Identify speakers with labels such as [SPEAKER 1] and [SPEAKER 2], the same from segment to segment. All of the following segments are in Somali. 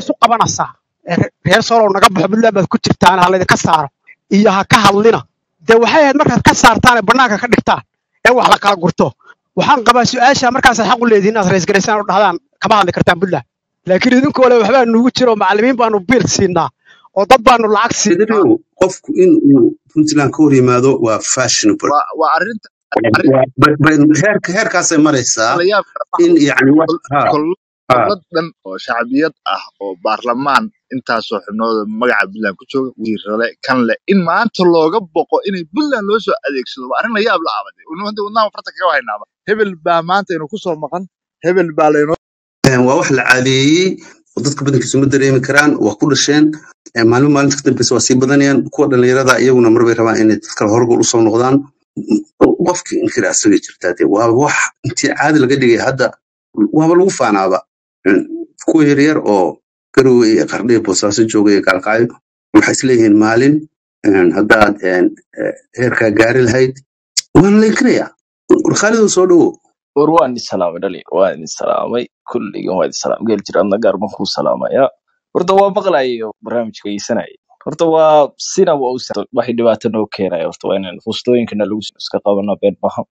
[SPEAKER 1] isu qabanaysaa ee re- reer soolow naga baxo puntland baad ku jirtaan ha laydinka saaro iyo ha ka hadlina dee waxay ahayd markaad ka saartaan ee bannaanka ka dhigtaan ee wax la kala gurto waxaan qabaa su-aasha markaasaad xaq u leedihin inaad raysgaraysaan oo dhahdaan kama hadli kartaan puntland laakiin idinkoo le waxbaa nugu jiro macallimiin baanu biil siinaa oo dad baanu lacag siinaa
[SPEAKER 2] federal qofku in uu puntland ka hor yimaado waa fashionable
[SPEAKER 3] waa waa arrinta arrin
[SPEAKER 2] Waa- ba- ba- heerka heerkaasay maraysaa
[SPEAKER 3] la yaab
[SPEAKER 2] in yani wax ha ha
[SPEAKER 3] dowlad dhan oo shacbiyad ah oo baarlamaan intaasoo xubnooda magaca puntland ku jooga wasiirale kan le in maanta looga boqo inay puntland loo soo adeegsado waa arrin la yaab la aabaday hadda wadnaha farta kaga haynaaba hebel baa maanta inuu kusoo maqan hebel baa laynoo
[SPEAKER 2] Een, waa wax la cadeeyey oo dadka badankiisu ma dareemi karaan waa ku dhasheen Een, maalmo maalinta ka dambeysa waa sii badanayaan kuwa dhalinyarada iyaguna marbay rabaan inay dadka horgol usoo noqdaan qofki inkira asagay jirtaa dee waa wax intii caadi laga dhigay hadda waaba lagu faanaaba Een, kuwa yaryar oo garowe iyo qardhiya boosaaso jooga iyo gaalkacyo waxay isleeyihiin maalin een, haddaad een, eh, heerkaa gaari lahayd waana la inkiraya warkhaalidoo soo dhowo
[SPEAKER 4] war waan idin salaamay dhali waan idin salaamay kulligan waa idin salaam geel jir adna gaar baan kuu salaamaya horta waa maqlayo barnaamijka geysanaya horta waa sina waa u sa- waxay dhibaato noo keenaya horta waa inaan fustooyinkana lagu iska qabano been maha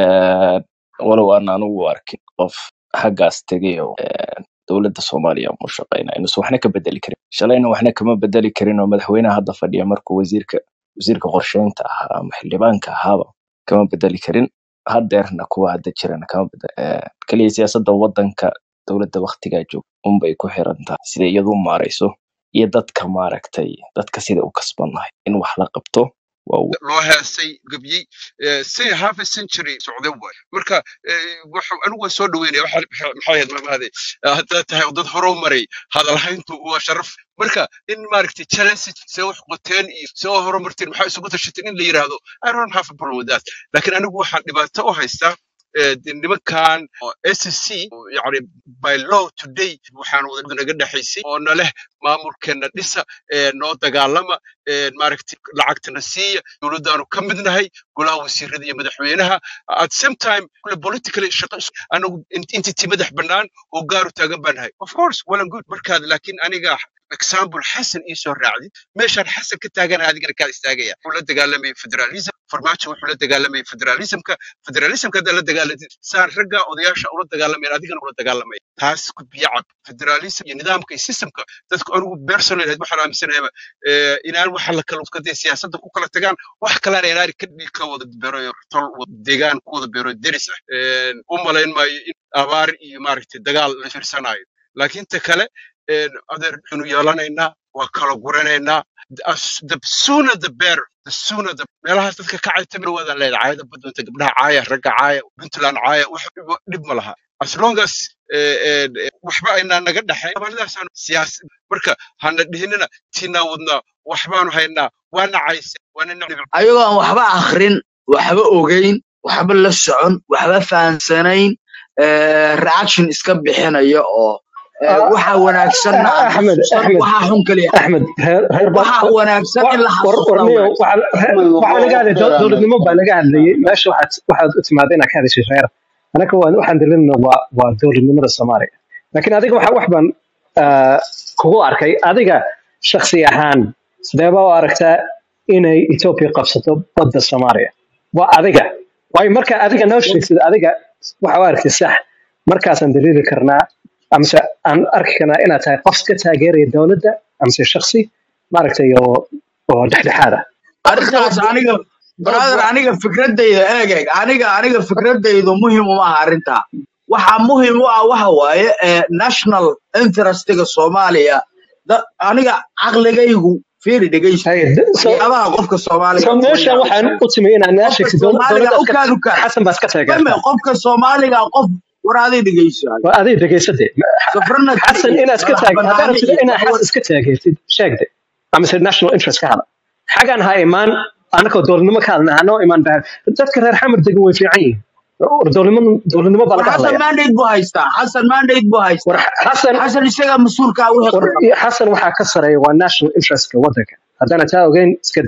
[SPEAKER 4] walow aan anugu u arkin qof xaggaas tegay oo een, dowladda soomaaliya mu shaqeynaya inuusan waxna ka bedeli karin shalayna waxna kama bedeli karin oo madaxweynaha hadda fadhiya markuu wasiirka wasiirka qorsheynta ahaa ama xildhibaanka ahaaba kama bedeli karin hadeerna kuwa hadda jirana kama bedel eh, kaliya siyaasadda wadanka dowladda waktigaa joog unbay ku xiran tahay sida iyadu u maarayso iyo dadka maaragtay dadka sida u kasbannahay in wax la qabto waa w-
[SPEAKER 5] loo heesay gabyey eh, say half a century socday waay marka eh, wuxuu anigu waan soo dhaweynaya waxa waxa- maxay ahayd maamahade haddaad tahay dad hore u maray hadalhayntu waa sharaf marka in maaragtay challenge see wax qoteen iyo see u horumarteen maxaa isugu tashateen in la yiraahdo i don't have a problem with that laakiin anigu waxaan dhibaato u haystaa eh, de nimankan oo SSC oo yacni by law today waxaan wada naga dhexaysay oo na leh maamulkeena dhisa ee noo dagaalama ee maaragtay lacagtana siiya dowladdaanu ka midnahay golaha wasiirada iyo madaxweynaha at same time kule politically shaqo is- anagu int- entity madax bannaan oo gaaru taagan baan nahay of course well and good markaad laakiin aniga example xasan ii soo raacdid meeshaan xasan ka taaganaha adigana kaa istaagaya wuxuu la dagaalamaya federalism farmaajo wuxuu la dagaalamaya federalismka federalismka haddaa la dagaalatid saan ragga odayaasha ula dagaalamayan adigana ula dagaalamaya taas gudbiya cad federalism iyo nidaamka iyo systemka dadku anigu personal ahayd waxaan aaminsanayaba eh, inaan waxa la kala kadee siyaasadda ku kala tagaan wax kalena inaan ka dhig ka wada beero tol wada deegaan ku wada beero deris ah Eh, u malayn maayo in abaar iyo maaragtay dagaal la fiirsanayo laakiin ta kale eh, adeer xunu yeelanaynaa waa kala guranaynaa The as- the sooner the better the sooner the meelahaas dadka ka cayta dhawaadaan leedahay caayada badwanta gabdhaha caaya ragga caaya puntland caaya wax dhib dhib ma laha as long as eh, eh, eh, waxba aynaa naga dhaxayn abaaladaasaan siyaas marka hana dhihinina tiinaa wadnaa waxbaanu haynaa waana cayse waana nacib
[SPEAKER 6] ayagoo aan waxba akhrin waxba ogeyn waxba la socon waxba fahansanayn eh, reaction iska bixinaya oo eh,
[SPEAKER 7] Ah,
[SPEAKER 6] waxa wanaagsanna aan
[SPEAKER 7] axmed
[SPEAKER 6] xasuusan
[SPEAKER 7] axmed
[SPEAKER 6] waxa xun kaliya
[SPEAKER 7] axmed reer reer baa
[SPEAKER 6] waxa wanaagsan in la
[SPEAKER 7] war
[SPEAKER 6] xasuustaa
[SPEAKER 7] warniyo
[SPEAKER 6] wanaagsan
[SPEAKER 7] waxaa laga hadlay dowladnimo baa laga hadlayay meesha waxaad waxaad u timaada inaad ka hadashay reer anaka waan waxaan dareemna waa waa dowladnimada soomaaliya laakiin adiga waxa wax baan ah, kugu arkay adiga shakhsi ahaan sidee baa u aragtaa inay etoobiya qabsato badda soomaaliya waa adiga waayo marka adiga noo sheegsid adiga waxa u aragtay sax markaasaan daliili karnaa amase aan arki karnaa inaad tahay qof ka taageeraya dowladda amase shakhsi maaragtay oo oo dhexdhexaad ah
[SPEAKER 6] arrintaas aniga brother aniga fikradayda eeg eeg aniga aniga fikradaydu muhim uma aha arrintaa waxa muhim u ah waxa waaye eh, national interestiga soomaaliya da- aniga caqligaygu fiiri dhegeyso
[SPEAKER 7] Hay, d- so
[SPEAKER 6] waxyaabaha qofka soomaaliga
[SPEAKER 7] so
[SPEAKER 6] kuma
[SPEAKER 7] meeshan waxaan
[SPEAKER 6] yaabsan
[SPEAKER 7] u timi inaan naa
[SPEAKER 6] qofka
[SPEAKER 7] sheegtid
[SPEAKER 6] soomaaliga
[SPEAKER 7] dowladdaas
[SPEAKER 6] u
[SPEAKER 7] ka
[SPEAKER 6] kaan u kaan
[SPEAKER 7] xasan baad ka
[SPEAKER 6] fahme
[SPEAKER 7] taageertaa
[SPEAKER 6] qofka soomaaliga qof war aday dhegeyso
[SPEAKER 7] waa adiga dhegaysade
[SPEAKER 6] safrana
[SPEAKER 7] xasan inaad iska
[SPEAKER 6] madax
[SPEAKER 7] taag haddaad
[SPEAKER 6] banaani
[SPEAKER 7] rabtid
[SPEAKER 6] iyo
[SPEAKER 7] inaad
[SPEAKER 6] waxwar
[SPEAKER 7] xasan iska taageertid sheegde amase national interest ka hada xagaan ha imaan anakoo dowladnimo ka hadlna hanoo imaan baa dadka reer xamar degan way fiican yihiin war dowladnimo dowladnimo baa
[SPEAKER 6] war
[SPEAKER 7] laga
[SPEAKER 6] xasan
[SPEAKER 7] hadlaya
[SPEAKER 6] mandate buu haystaa xasan mandate buu
[SPEAKER 7] war
[SPEAKER 6] haystaa
[SPEAKER 7] xasan
[SPEAKER 6] xasan isagaa mas-uulka ah wixii
[SPEAKER 7] war
[SPEAKER 6] qaldan
[SPEAKER 7] xasan waxaa ka sareeya waa national interestka waddanka haddana taa ogeyn iska deg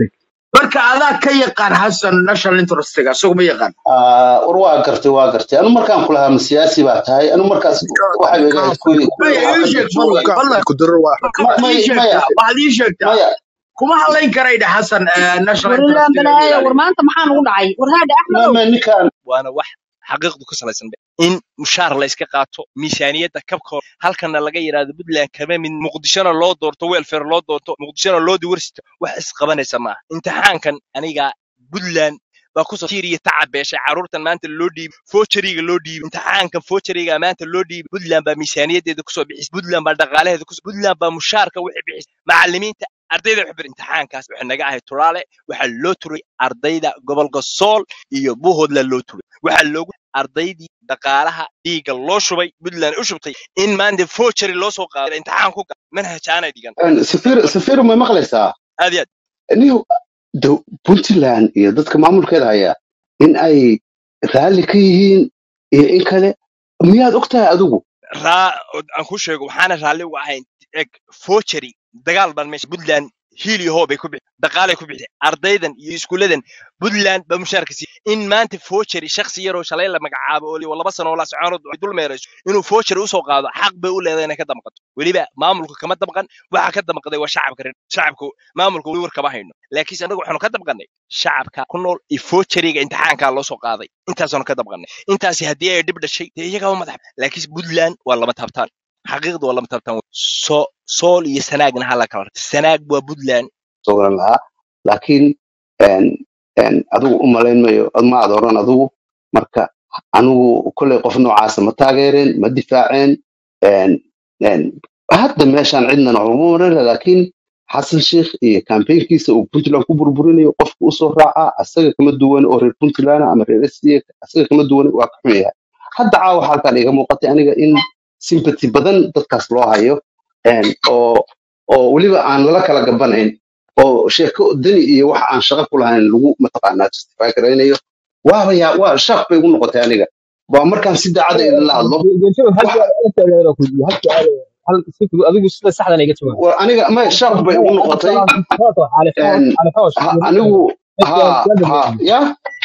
[SPEAKER 6] marka adaa ka yaqaan xasan national interestiga isagu ma yaqaan
[SPEAKER 2] Ah, war waa gartay waa gartay anu markaan ku lahaa ma siyaasi baa tahay anu markaas waxay iga ahayd kuwii kuwii
[SPEAKER 6] maya ii
[SPEAKER 2] xaafadda
[SPEAKER 6] sheeg
[SPEAKER 2] jooga
[SPEAKER 6] fadlan fadlan
[SPEAKER 3] kudaro waa
[SPEAKER 6] marka
[SPEAKER 2] Ma-
[SPEAKER 6] waxaad
[SPEAKER 2] may
[SPEAKER 6] ii
[SPEAKER 2] maya
[SPEAKER 6] sheegtaa waxaad ii sheegtaa
[SPEAKER 2] maya
[SPEAKER 6] kuma hadlayn karayda xasan eh, national
[SPEAKER 8] warlaan
[SPEAKER 6] interestiga inuu
[SPEAKER 8] balaayo war
[SPEAKER 6] ilaaliyo
[SPEAKER 8] maanta maxaa nagu dhacay war haadhe
[SPEAKER 2] ma
[SPEAKER 8] axmedow
[SPEAKER 2] ma ninkaan
[SPEAKER 4] waana wax xaqiiqdu ku salaysan be in mushaar la iska qaato miisaaniyadda kabkooda halkana laga yidhaahdo puntland kama mid muqdishona loo doorto welfare loo doorto muqdishona loo diversity wax isqabanaysa maaha imtixaankan aniga puntland baa kusoo tiiriya tacab beeshay carruurtan maanta loo dhiibi foojariga loo dhiibi imtixaankan foojariga maanta loo dhiibi puntland baa miisaaniyaddeeda kusoo bixisay puntland baa dhaqaalaheeda kusoo puntland baa mushaarka wixii bixisay macallimiinta ardayda waxay bari imtixaankaas waxay naga ahay tulaale waxaa loo turay ardayda gobolka sool iyo buuhoodla loo turay waxaa loogu ardaydii dhaqaalaha dhiigga loo shubay puntland u shubtay in maanta foojari loo soo qaado imtixaan ku gala manhaj aanay dhigan
[SPEAKER 2] safiir safiir ma maqlaysaa
[SPEAKER 4] aad iyo aad
[SPEAKER 2] niyo dow- puntland iyo dadka maamulkeeda haya in ay raalli ka yihiin iyo in kale miyaad og tahay adigu
[SPEAKER 4] raa aan ku sheego waxaana raalli uga ahayn eg foojari dagaal baan meesha puntland hiil iyo hoobay ku bixi dhaqaalay ku bixi ardaydan iyo iskuuladan puntland baa mushaarka siiya in maanta foojari shakhsi yaroo shalay la magacaabo oo laba sano oo la soconood ay dul meerayso inuu foojari usoo qaado xaq bay u leedahay inay ka damqato weliba maamulka kama damqan waxa ka damqaday waa shacabka reer shacabka maamulka weli war kama hayno laakiinse anagu waxaanu ka damqanay shacabka ku nool iyo foojariga imtixaankaa loo soo qaaday intaasaanu ka damqanay intaasi haddii ay dhib dhashay dee iyagaa madax laakiinse puntland waa lama taabtaan xaqiiqda waa lama taabtaan so sool iyo sanaagna hala kala rarta sanaag waa puntland
[SPEAKER 2] soo garan lahaa laakiin een, een, adigu u malayn mayo ma aad oran adigu marka anigu kolley qof noocaasa ma taageereen ma difaaceen een, een, hadda meeshaan cidnana waxuma marana laakiin xasan sheikh iyo kambeynkiisa uu puntland ku burburinayo qofka usoo raaca asaga kama duwan oo reer puntland ama reer sda asaga kama duwan waa ka xun yahay hadda caawa halkan iga muuqatay aniga in sympathy badan dadkaas loo hayo een, oo oo weliba aan lala kala gabanayn oo sheeko dani iyo wax aan shaqo ku lahayn lagu mataqaanaa justify garaynayo waaba yaa waa shaaq bay igu noqotay aniga waa markaan si daacada idinla hadlo wax
[SPEAKER 7] adigu sida saxdan iga jawaab
[SPEAKER 2] war aniga may shaaq bay igu noqotay een, ha- anigu ha ha ya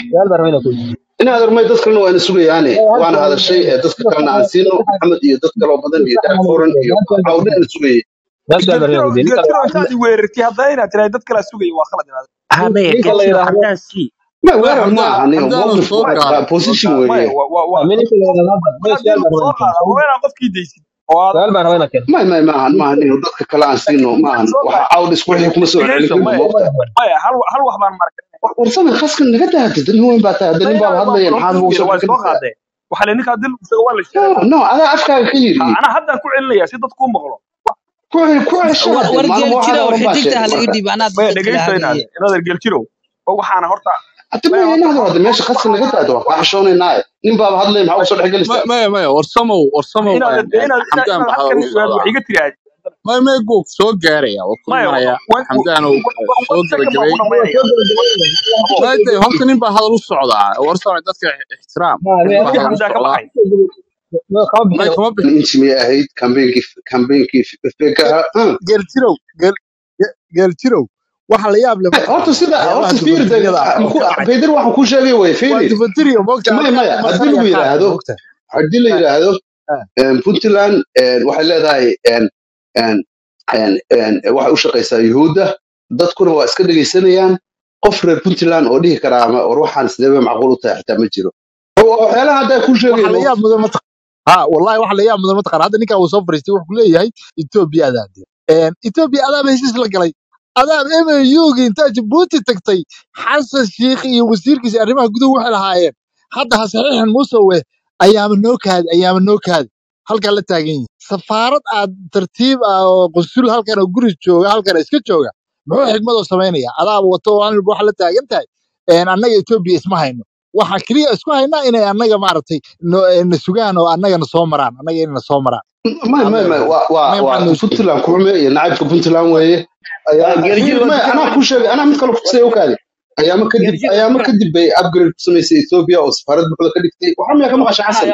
[SPEAKER 2] inaad armay dad kalena waana sugayaane waana hadashay ee dadka kalena aan siino maxamed iyo dad kaloo badan iyo dax furan iyo cawdana sugayay
[SPEAKER 9] geeltiro geeltiro intaad i weerartay haddana inaad tirahay dad kala sugaya waa khalad inaad
[SPEAKER 10] hadaya
[SPEAKER 7] ninka la
[SPEAKER 10] geeltiro
[SPEAKER 7] yidhaahdo
[SPEAKER 10] haddaan sii
[SPEAKER 2] ma
[SPEAKER 3] maya
[SPEAKER 2] weerar ma
[SPEAKER 3] xamdaan
[SPEAKER 2] aha aniga
[SPEAKER 3] xamdaan
[SPEAKER 2] mowqif
[SPEAKER 3] soo
[SPEAKER 2] waa
[SPEAKER 3] gaara
[SPEAKER 2] position
[SPEAKER 9] maya
[SPEAKER 2] weeye
[SPEAKER 9] waa waa waa
[SPEAKER 7] ninka la yidhaahdo
[SPEAKER 9] mar haddii lagu soo qaada waa inaan qofkii daysid oo aad
[SPEAKER 7] su'aal baan rabaa inaan keeno
[SPEAKER 2] may may maahan maahan inu dadka kale aan siino
[SPEAKER 9] laakiin
[SPEAKER 2] maahan
[SPEAKER 9] soo
[SPEAKER 2] waxa
[SPEAKER 9] qaad
[SPEAKER 2] cawd isku wixii kuma soo celin
[SPEAKER 9] dhegeyso
[SPEAKER 2] karno
[SPEAKER 9] maya
[SPEAKER 2] moogta
[SPEAKER 9] maya hal hal wax baan markay
[SPEAKER 2] warsame khaskan naga dahatid nin weyn baa tahay hadda nin baaba hadlaya maxaad ugu soo
[SPEAKER 9] waa soo
[SPEAKER 2] dhexgelinaysaa
[SPEAKER 9] qaadee waxaa le ninkaa dil isaga waa la sheegay
[SPEAKER 2] no no adaa afkaaga ka yidhi
[SPEAKER 9] anaa haddaan ku celinaya si dadku u maqlo
[SPEAKER 2] ku ku cesho
[SPEAKER 11] war
[SPEAKER 2] hadde
[SPEAKER 11] war
[SPEAKER 2] maalmo waxaad
[SPEAKER 11] geeljirow
[SPEAKER 2] oran baa
[SPEAKER 11] xidigta ha
[SPEAKER 2] sheegay
[SPEAKER 11] laga
[SPEAKER 2] marka
[SPEAKER 11] dhiib anaa
[SPEAKER 9] maya
[SPEAKER 11] dadka kala
[SPEAKER 9] dhegeyso inaad
[SPEAKER 11] hadlaya
[SPEAKER 9] inaad ergeljirow oo waxaana horta
[SPEAKER 2] hadda
[SPEAKER 9] maya
[SPEAKER 2] maya
[SPEAKER 9] horta
[SPEAKER 2] inaad hadda meesha khaskan naga daado waa kaa xishoonaynaaye nin baaba hadlaya maxaa ugu soo
[SPEAKER 3] maya
[SPEAKER 2] dhexgelaysaa
[SPEAKER 3] maya maya warsamow warsamow
[SPEAKER 9] inaad
[SPEAKER 3] een, een,
[SPEAKER 9] inaad inaad
[SPEAKER 3] xamdaan
[SPEAKER 9] inaad
[SPEAKER 3] maxaa
[SPEAKER 9] halkan
[SPEAKER 3] hor u
[SPEAKER 9] wax
[SPEAKER 3] socdaa
[SPEAKER 9] iga tiraahdi
[SPEAKER 3] maya maya buu soo gaaraya waa ku
[SPEAKER 9] maya
[SPEAKER 3] imanaya
[SPEAKER 9] wan
[SPEAKER 3] xamdaanow
[SPEAKER 9] wan
[SPEAKER 3] soo
[SPEAKER 9] second baan ku
[SPEAKER 3] gabagabay
[SPEAKER 9] dhamaynaya abo
[SPEAKER 3] maade horta nin baa hadal u socdaa warsame dadka ixtiraam nin baa
[SPEAKER 9] waqti
[SPEAKER 3] hadal u
[SPEAKER 9] xamdaa ka
[SPEAKER 3] socdaa
[SPEAKER 9] baxay
[SPEAKER 7] kama
[SPEAKER 3] may
[SPEAKER 7] bixiyo
[SPEAKER 3] kama bixin
[SPEAKER 2] inti miyay ahayd kambeynkii kambeynkii fekaha
[SPEAKER 12] geeljirow geel ge- geeljirow waxa la yaab leh ma
[SPEAKER 2] horta
[SPEAKER 12] taqaanaa
[SPEAKER 2] sida
[SPEAKER 12] waxyaabaha
[SPEAKER 2] horta fiiri
[SPEAKER 12] dufantiriyada ah oo ka dhacay
[SPEAKER 2] bayder waxaan kuu sheegay way
[SPEAKER 12] waa
[SPEAKER 2] fiiri
[SPEAKER 12] dufantirio moogta
[SPEAKER 2] maya maya haddii lagu
[SPEAKER 12] marsanaya qaadka
[SPEAKER 2] yidhaahdo
[SPEAKER 12] moogta
[SPEAKER 2] haddii la yidhaahdo em, puntland em, waxay leedahay em, em, em, em, waxay u shaqaysaa yuhuudda dadkuna waa iska dhegaysanayaan qof reer puntland oo dhihi karaa ama war waxaan sidee macquul u tahay xitaa ma jiro Wa- waxyaalaha hadda kuu
[SPEAKER 12] waxa
[SPEAKER 2] sheegaya
[SPEAKER 12] la yaab
[SPEAKER 2] moogta
[SPEAKER 12] mudan ma taqaan ha wallahi waxa la yaab mudan ma taqaan hadda ninkaa uu soo fariistay wuxuu ku leeyahay etoobiya adaa dee etoobiya adaaba heshiis la galay adaab MAU-gi intaa Djibouti tagtay xasan shiikh iyo wasiirkiisa arrimaha guduhu waxay lahaayeen hadda ha saxiixan musawe ayaama noo kaadi ayaama noo kaadi halkaa la taagan yihin safaarad aad tartiib ah oo qunsul halkan oo guri jooga halkan iska jooga muxuu xigmadoo samaynaya adaaba wato aan waxa la taagan tahay een, annaga etoobiya isma hayno waxaa keliya isku haynaa inay annaga maaragtay no- eh, na sugaan oo annagana soo maraan annaga inay na soo maraan
[SPEAKER 2] may may may waa waa
[SPEAKER 12] annaga
[SPEAKER 2] waa
[SPEAKER 12] maxaa noo sheegay
[SPEAKER 2] puntland kuxume iyo nacaybka puntland weeye ayaa fiiri
[SPEAKER 6] geeljirow
[SPEAKER 2] may anaa kuu sheegay anaa mid kale kusay ogaade ayaama kadib
[SPEAKER 6] geeljirow
[SPEAKER 2] ayaama kadib bay upgrade ku samaysay ethiopia oo safaarad buuxda ka dhigtay waxaa miyaa ka maqasha xasan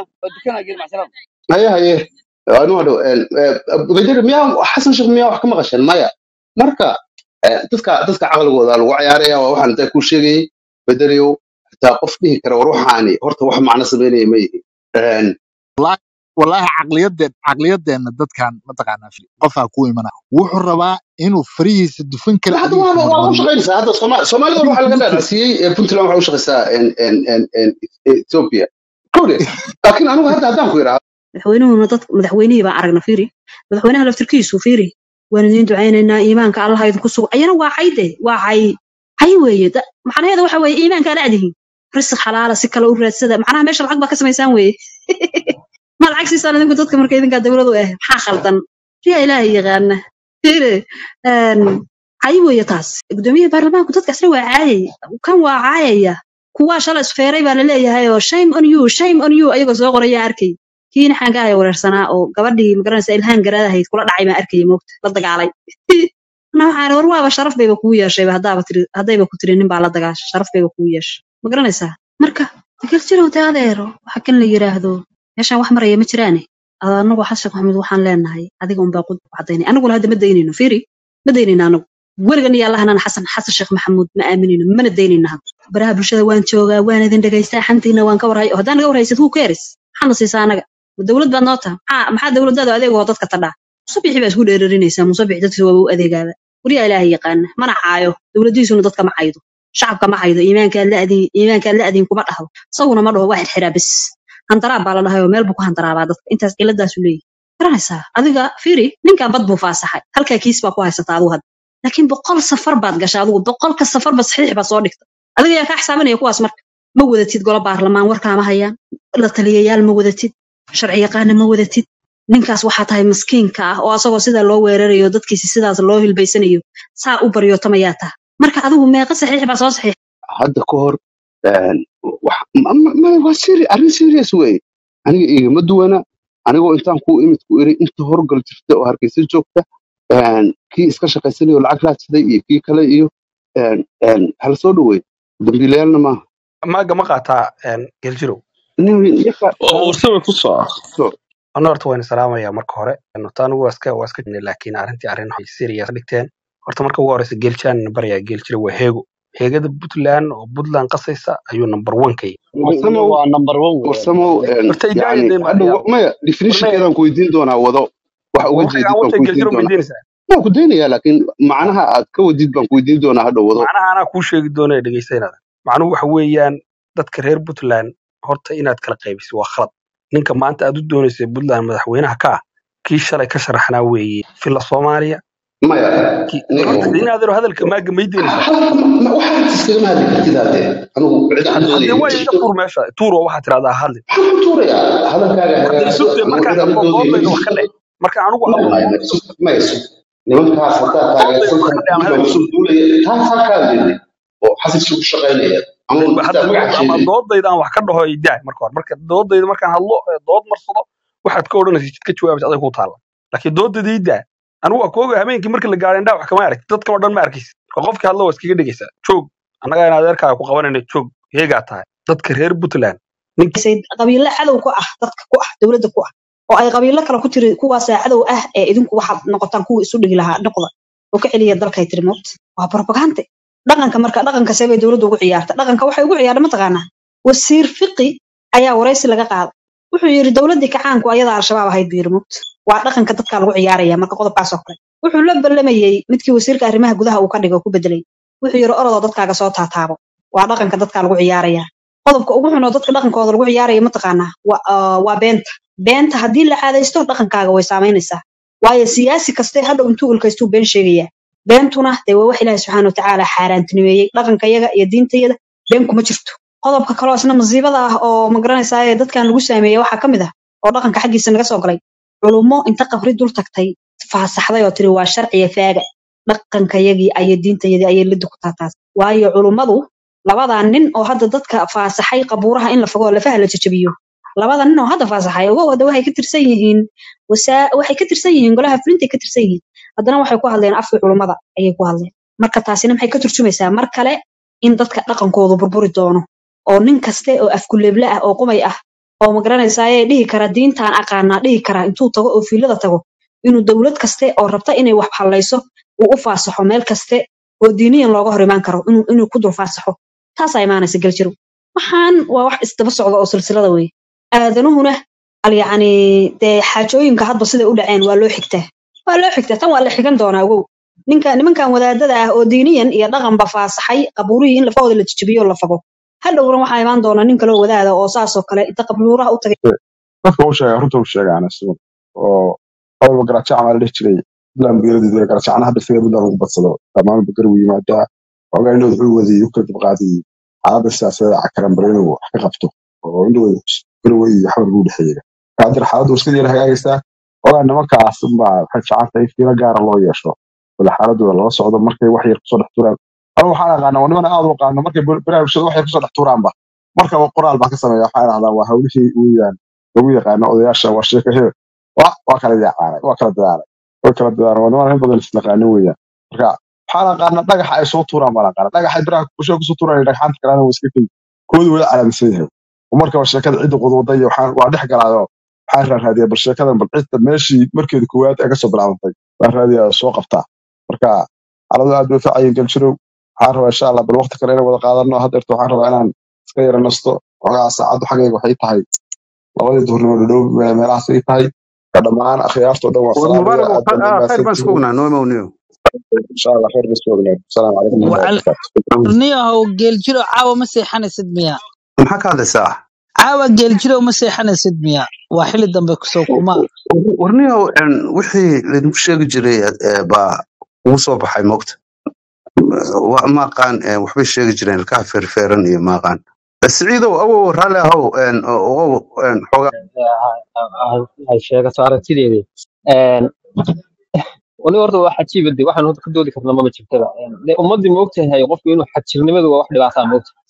[SPEAKER 2] haye haye anu hadhow bayder miyaa xasan sheekh miyaa wax ka maqasheen maya marka Eh, dadka dadka caqligooda lagu cayaaraya waa waxaan intaa kuu sheegayay bedelayow xitaa qof dhihi kara war waxaani horta wax macno sameynaya ma yihin Een,
[SPEAKER 12] wallaahi wallaahi caqliyadeen caqliyadeenna dadkan mataqaanaa fi- qofaa ku imana wuxuu rabaa inuu farihiisa dufan kale
[SPEAKER 2] hadda
[SPEAKER 12] adiga
[SPEAKER 2] waa
[SPEAKER 12] ku
[SPEAKER 2] waa u
[SPEAKER 12] marmariyo
[SPEAKER 2] shaqaynaysaa hadda Sooma- soomaalida
[SPEAKER 12] adiga
[SPEAKER 2] waxaa laga
[SPEAKER 12] kugu jira
[SPEAKER 2] dhaadhacsiiyey eh, puntland waxaa u shaqaysaa en- en- en- en- ethiopia kowde laakiin anigu hadda haddaan ku idhaahdo
[SPEAKER 8] madaxweynuhuna dad madaxweynihii baan aragna fiiri madaxweynaha laftirkiisu fiiri waan idiin ducaynaynaa iimaanka allaha idinku sugo ayana waa cayde waa cay cay weeye Da- macnaheeda waxa weeye iimaanka ala adihin risq xalaala si kale u raadsada macnaha meesha lacag baa ka samaysaan weeye ma lacag siisaan idinku dadka marka idinkaa dowladu ah maxaa khaldan riyaa ilaahay yaqaana fiiri een, cay weeye taas gudoomiyaha baarlamaanku dadka asna waa caayay kan waa caayaya kuwaa shala isfeeray baa laleeyahay oo shame on you shame on you ayagoo soo qoraya arkay kiina xagga ay wareersanaa oo gabadhii magaranaysa ilhaan garaadahayd kula dhacay baan arkayay moogta la dagaalay ana waxaan war waaba sharaf bayba kugu yeeshayba haddaaba tiri haddayba ku tiri nin baa la dagaashay sharaf bayba kugu yeeshay ma garanaysaa marka degal jirow de adeero waxa kan la yiraahdo meeshaan wax maraya ma jiraane anagu xasan sheekh maxamuud waxaan leenahay adiga unbaa ku cadaynay anaguna hadda ma daynayno fiiri ma daynayno anagu weligan iyo allahanana xasan xasan sheekh maxamuud ma aaminayno mana daynayno hadda baraha bulshada waan joogaa waan idin dhegaystaa xantiina waan ka warhay oo haddaan naga warhaysid who cares maxaadna siisaa anaga dowlad baad noo taha maxaa maxaa dowladdaadu adeegoo dadka tadhaa musabixi baa isku dheerarinaysaa musabix dadkiisa waaba u adeegaaba wariyaa ilaahay yaqaana mana caayo dowladdiisuna dadka ma caydo shacabka ma caydo iimaankaad la adin iimaankaad la adin kuma dhahdo isaguna ma dhaho waa xirxiraa bis handaraab baa la dhahay oo meel buu ku handaraabaa dadka intaas ciladaasu leeyahy garanaysaa adiga fiiri ninkan bad buu faasaxay halkaa kiis baa ku haysataa adigu hadda laakiin boqol safar baad gashay adigu boqolka safarba saxiix baa soo dhigta adiga yaa kaa xisaabanaya kuwaas marka ma wadatid golo baarlamaan warkaama hayaan la taliyayaal ma wadatid sharci yaqaana ma wadatid ninkaas waxaa tahay maskiinka ah oo asagoo sidaa loo weerarayo dadkiisi sidaas loo hilbaysanayo saa u baryootamayaa taha marka adigu meeqa saxiix baa soo saxiix
[SPEAKER 2] hadda ka hor een, wax- ma- ma- ma- waa seri- arrin serious wey aniga igama duwana anigoo intaan ku imid ku iri inta horgal jirta oo hargeysa joogta een, kii iska shaqaysanaya oo lacag raadsaday iyo kii kale iyo een, een, hala soo dhaweey dambiilayaalna maaha
[SPEAKER 7] maaga ma qaataa een, geljirow
[SPEAKER 2] nin yaka
[SPEAKER 4] oo sawir ku soo
[SPEAKER 2] so
[SPEAKER 7] ana horta waan salaamaya marka hore horta anigu waa iska waa iska jirnay laakiin arrintii arrin waxay serious dhigteen horta marka ugu horeysa geeljan baryaa geeljira waa heego heegada puntland oo puntland qasaysa ayuu number one ka yahay
[SPEAKER 2] warsamow
[SPEAKER 10] waa number one weeyaan
[SPEAKER 2] warsamow een,
[SPEAKER 7] horta idaaya
[SPEAKER 2] yacni
[SPEAKER 7] dee
[SPEAKER 2] hadda
[SPEAKER 7] maariya
[SPEAKER 2] wa- maya
[SPEAKER 7] warmaya
[SPEAKER 2] definitionkeedaan ku weydiin doonaa wado waxa uga
[SPEAKER 7] waxay
[SPEAKER 2] jeedid
[SPEAKER 7] aan
[SPEAKER 2] baan
[SPEAKER 7] wata
[SPEAKER 2] ku weydiin
[SPEAKER 7] geeljiro
[SPEAKER 2] doonaa
[SPEAKER 7] maydiinaysaa
[SPEAKER 2] waan ku daynayaa laakiin macnaha aad ka wadid baan ku weydiin doonaa hadha wado
[SPEAKER 7] macnaha anaa kuu sheegi doona ee dhegeysanada macnuhu waxa weeyaan dadka reer puntland horta inaad kala qaybiso waa khalad ninka maanta aad u doonaysa puntland madaxweynaha ka ah kii shalay ka sharaxnaa weeye fila soomaaliya
[SPEAKER 2] maya
[SPEAKER 7] kii
[SPEAKER 2] nin
[SPEAKER 7] horta de inaadero hadalka maaga maydiinaysaa
[SPEAKER 2] waxaad iskagama hadli kartid hadde anigu cid aan
[SPEAKER 7] haddee
[SPEAKER 2] doodaya ma
[SPEAKER 7] waa iga
[SPEAKER 2] jirto
[SPEAKER 7] tuur meesha tuur oo waxaad tirahdaa hadli
[SPEAKER 2] waxaan ku tuurayaa hadalkaaga
[SPEAKER 7] haddee
[SPEAKER 2] hagaagso
[SPEAKER 7] sugtee
[SPEAKER 2] anigu
[SPEAKER 7] markaan
[SPEAKER 2] cid aan
[SPEAKER 7] hadlo
[SPEAKER 2] doodaya ma
[SPEAKER 7] doodayda wax ka
[SPEAKER 2] jirto
[SPEAKER 7] dheh marka anigu
[SPEAKER 2] maya
[SPEAKER 7] hadlo
[SPEAKER 2] maya maya sug maya sug nimankaas haddaad
[SPEAKER 7] doodayda
[SPEAKER 2] taageersan
[SPEAKER 7] wax ka
[SPEAKER 2] tahay
[SPEAKER 7] dheh aan
[SPEAKER 2] dib
[SPEAKER 7] hadal
[SPEAKER 2] baa kusoo duulaya taa taa kaa leeday oo xasisi ku shaqaynaya ama
[SPEAKER 7] ba hadda
[SPEAKER 2] intaa magaca
[SPEAKER 7] dood ama
[SPEAKER 2] sheegay
[SPEAKER 7] doodayda aan wax ka dhaho idaa marka hore marka doodayda markaan hadlo ee dood marsado waxaad ka odhanaysa jid ka jawaabaysa aday ku taalla laakiin doodayda idaa anigu waa kooga habeenkii markii la gaaro indhaa wax kama aragti dadkan oo dhan ma arkaysa marka qofkii hadlo waa iskaga dhegaysaa joog annagaa in adeerkaaga ku qabanayna joog heegaa tahay dadka reer puntland ninkii
[SPEAKER 8] say qabiilo cadow ku ah dadka ku ah dowladda ku ah oo ay qabiilo kale ku tiri kuwaasaa cadow ah ee idinku waxaad noqotaan kuwii isu dhigi lahaa noqda oo ka celiya dalkay tiri moot waa propagande dhaqanka marka dhaqanka see bay dowladdu ugu ciyaarta dhaqanka waxay ugu ciyaarta mataqaanaa wasiir fiqi ayaa waraysi laga qaaday wuxuu yidhi dowladdii kacaanku ayadaa al-shabaab ahayd buu yidhi moot waa dhaqanka dadka lagu ciyaaraya marka qodobkaas oo kale wuxuu la ballamayey midkii wasiirka arrimaha gudaha uu ka dhigay oo ku bedelay wuxuu yidhi orodoo dadkaaga soo taataabo waa dhaqanka dadka lagu ciyaaraya qodobka ugu xun oo dadka dhaqankooda lagu ciyaaraya mataqaanaa waa ah, waa beenta beenta haddii la caadaysto dhaqankaaga way saamaynaysaa waayo siyaasi kaste hadhow intuu ulkaystuu been sheegaya beentuna dee waa wax ilaahi subxaana watacaala xaaraantinimeeyey dhaqankayaga iyo diintayada been kuma jirto qodobka kaloo isna masiibada ah oo magaranaysaa ee dadkan lagu saameeyey waxaa ka mid ah oo dhaqanka xaggiisa naga soo galay culummo inta qabri dul tagtay faasaxday oo tiri waa sharciya faaga dhaqankayagii ayay diintayadii ayay liddi ku taataas waayo culummadu labadaa nin oo hadda dadka faasaxay qabuuraha in la fogo oo lafaha la jajabiyo labada nin oo hadda faasaxay ogo wada waxay ka tirsan yihiin wasaa waxay ka tirsan yihiin golaha fulintay ka tirsan yihiin haddana waxay ku hadleen afkii culummada ayay ku hadleen marka taasina maxay ka turjumaysaa mar kale in dadka dhaqankoodu burburi doono oo nin kaste oo afkuleble ah oo qumay ah oo magaranaysaayee dhihi kara diintaan aqaanaa dhihi kara intuu tago oo fiilada tago inuu dowlad kaste oo rabta inay wax hallayso uu u faasaxo meel kaste oo diiniyan looga hor imaan karo inuu inuu ku dul faasaxo taasaa imaanaysa galjirow waxaan waa wax isdaba socda oo silsilada weye aadanuhuna al yacni dee xaajooyinka hadba siday u dhaceen waa loo xigtaa waa loo xigtaa tan waa la xigan doonaa wow ninka nimankan wadaadada ah oo diiniyan iyo dhaqanba faasaxay qabuurihii in lafahooda la jijibiyo la fago hadhowna waxaa imaan doona nin kaloo wadaada oo saasoo kale inta qabuuraha u tagay
[SPEAKER 10] dadka u sheega runta u sheega ana sidan oo awalba garaajacan waa la dhihi jiray bilaan beeradiisa garaajacana hadda isaga bilaan ugu badsado dhammaan bakar uu yimaadaa ogaa indhood wuxuu wadiyey u kala dibqaadiyey xaaladda siyaasadeed cakaran bare inuu wax ka qabto oo indhood garowe iyo xamar buu dhexeeya kaadir xaaladdu iska yara hagaagaysaa ogaa nimankaas baa waxay fiican tahay fiiro gaara loo yeesho wala xaaladooda lala socdo markay wax yar kusoo dhex turaan anigu waxaan aqaana niman aad u aqaano markay baraarugshada wax yar kusoo dhex turaanba markaba qoraal baan ka sameeya waxaan idhahdaa waa hawlihii weeyaan lagu yaqaano odayaasha waa sheeka hebel waa waa kala yaqaanay waa kala dadaalay way kala dadaalan waa niman in badan isnaqaano weeyaan marka waxaan aqaana dhagaxa ay soo tuuraan baan aqaana dhagaxay biraha bulshada kusoo tuuraan dhagxaanta kalena waa iska kay koodu wada calaamisan yahay oo markaba sheekada cidda qudwada iyo waxaan waa dhex galaayo waxaan raaraadiyaa bal sheekadan bal cidda meeshii markeeda koowaad ee kasoo bilaabantay waan raadiyaa oo soo qabtaa marka xaaladu aad bay facayin galjirow waxaan rabaa insha allah bal waqti kale inaan wada qaadano haddeerto waxaan rabaa inaan iska yara nasto xogaa saacaddu xaggayga waxay tahay labadii duhurnimo dhadhow meelahaas ay tahay ka dhammaan akhyaartoo dhan waa
[SPEAKER 2] war
[SPEAKER 10] salaamaya
[SPEAKER 2] mubaarak
[SPEAKER 10] aad baan
[SPEAKER 2] khayr baan isku
[SPEAKER 10] umahadsantihiin
[SPEAKER 2] ognaa noomow niyo
[SPEAKER 10] insha allah khayr bas ognaa asalaamu calaykum
[SPEAKER 11] وعلى
[SPEAKER 10] waraxmatullahi
[SPEAKER 11] niyahow geeljiro caawa ma seexanaysid miya
[SPEAKER 2] maxaa ka hadlaysaa
[SPEAKER 11] caawa geeljiro ma seexanaysid miya waa xili dambe kusoo kuma
[SPEAKER 2] warniyow wixii laydinku sheegi jiray eh, baa ugu soo baxay moogta Wa- ma aqaan eh, waxbay sheegi jireen ilkaha feerfeeran iyo ma aqaan Eh, siciidow awow raalli ahow en, ogow en, xoogaa
[SPEAKER 13] sheegato aragtideedii wali horta waa xajiiba de waxaan horta ka doodi karna mama jirtaba de ummadii ma ogtahay qofku inuu xajirnimadu waa wax dhibaataa ma ogta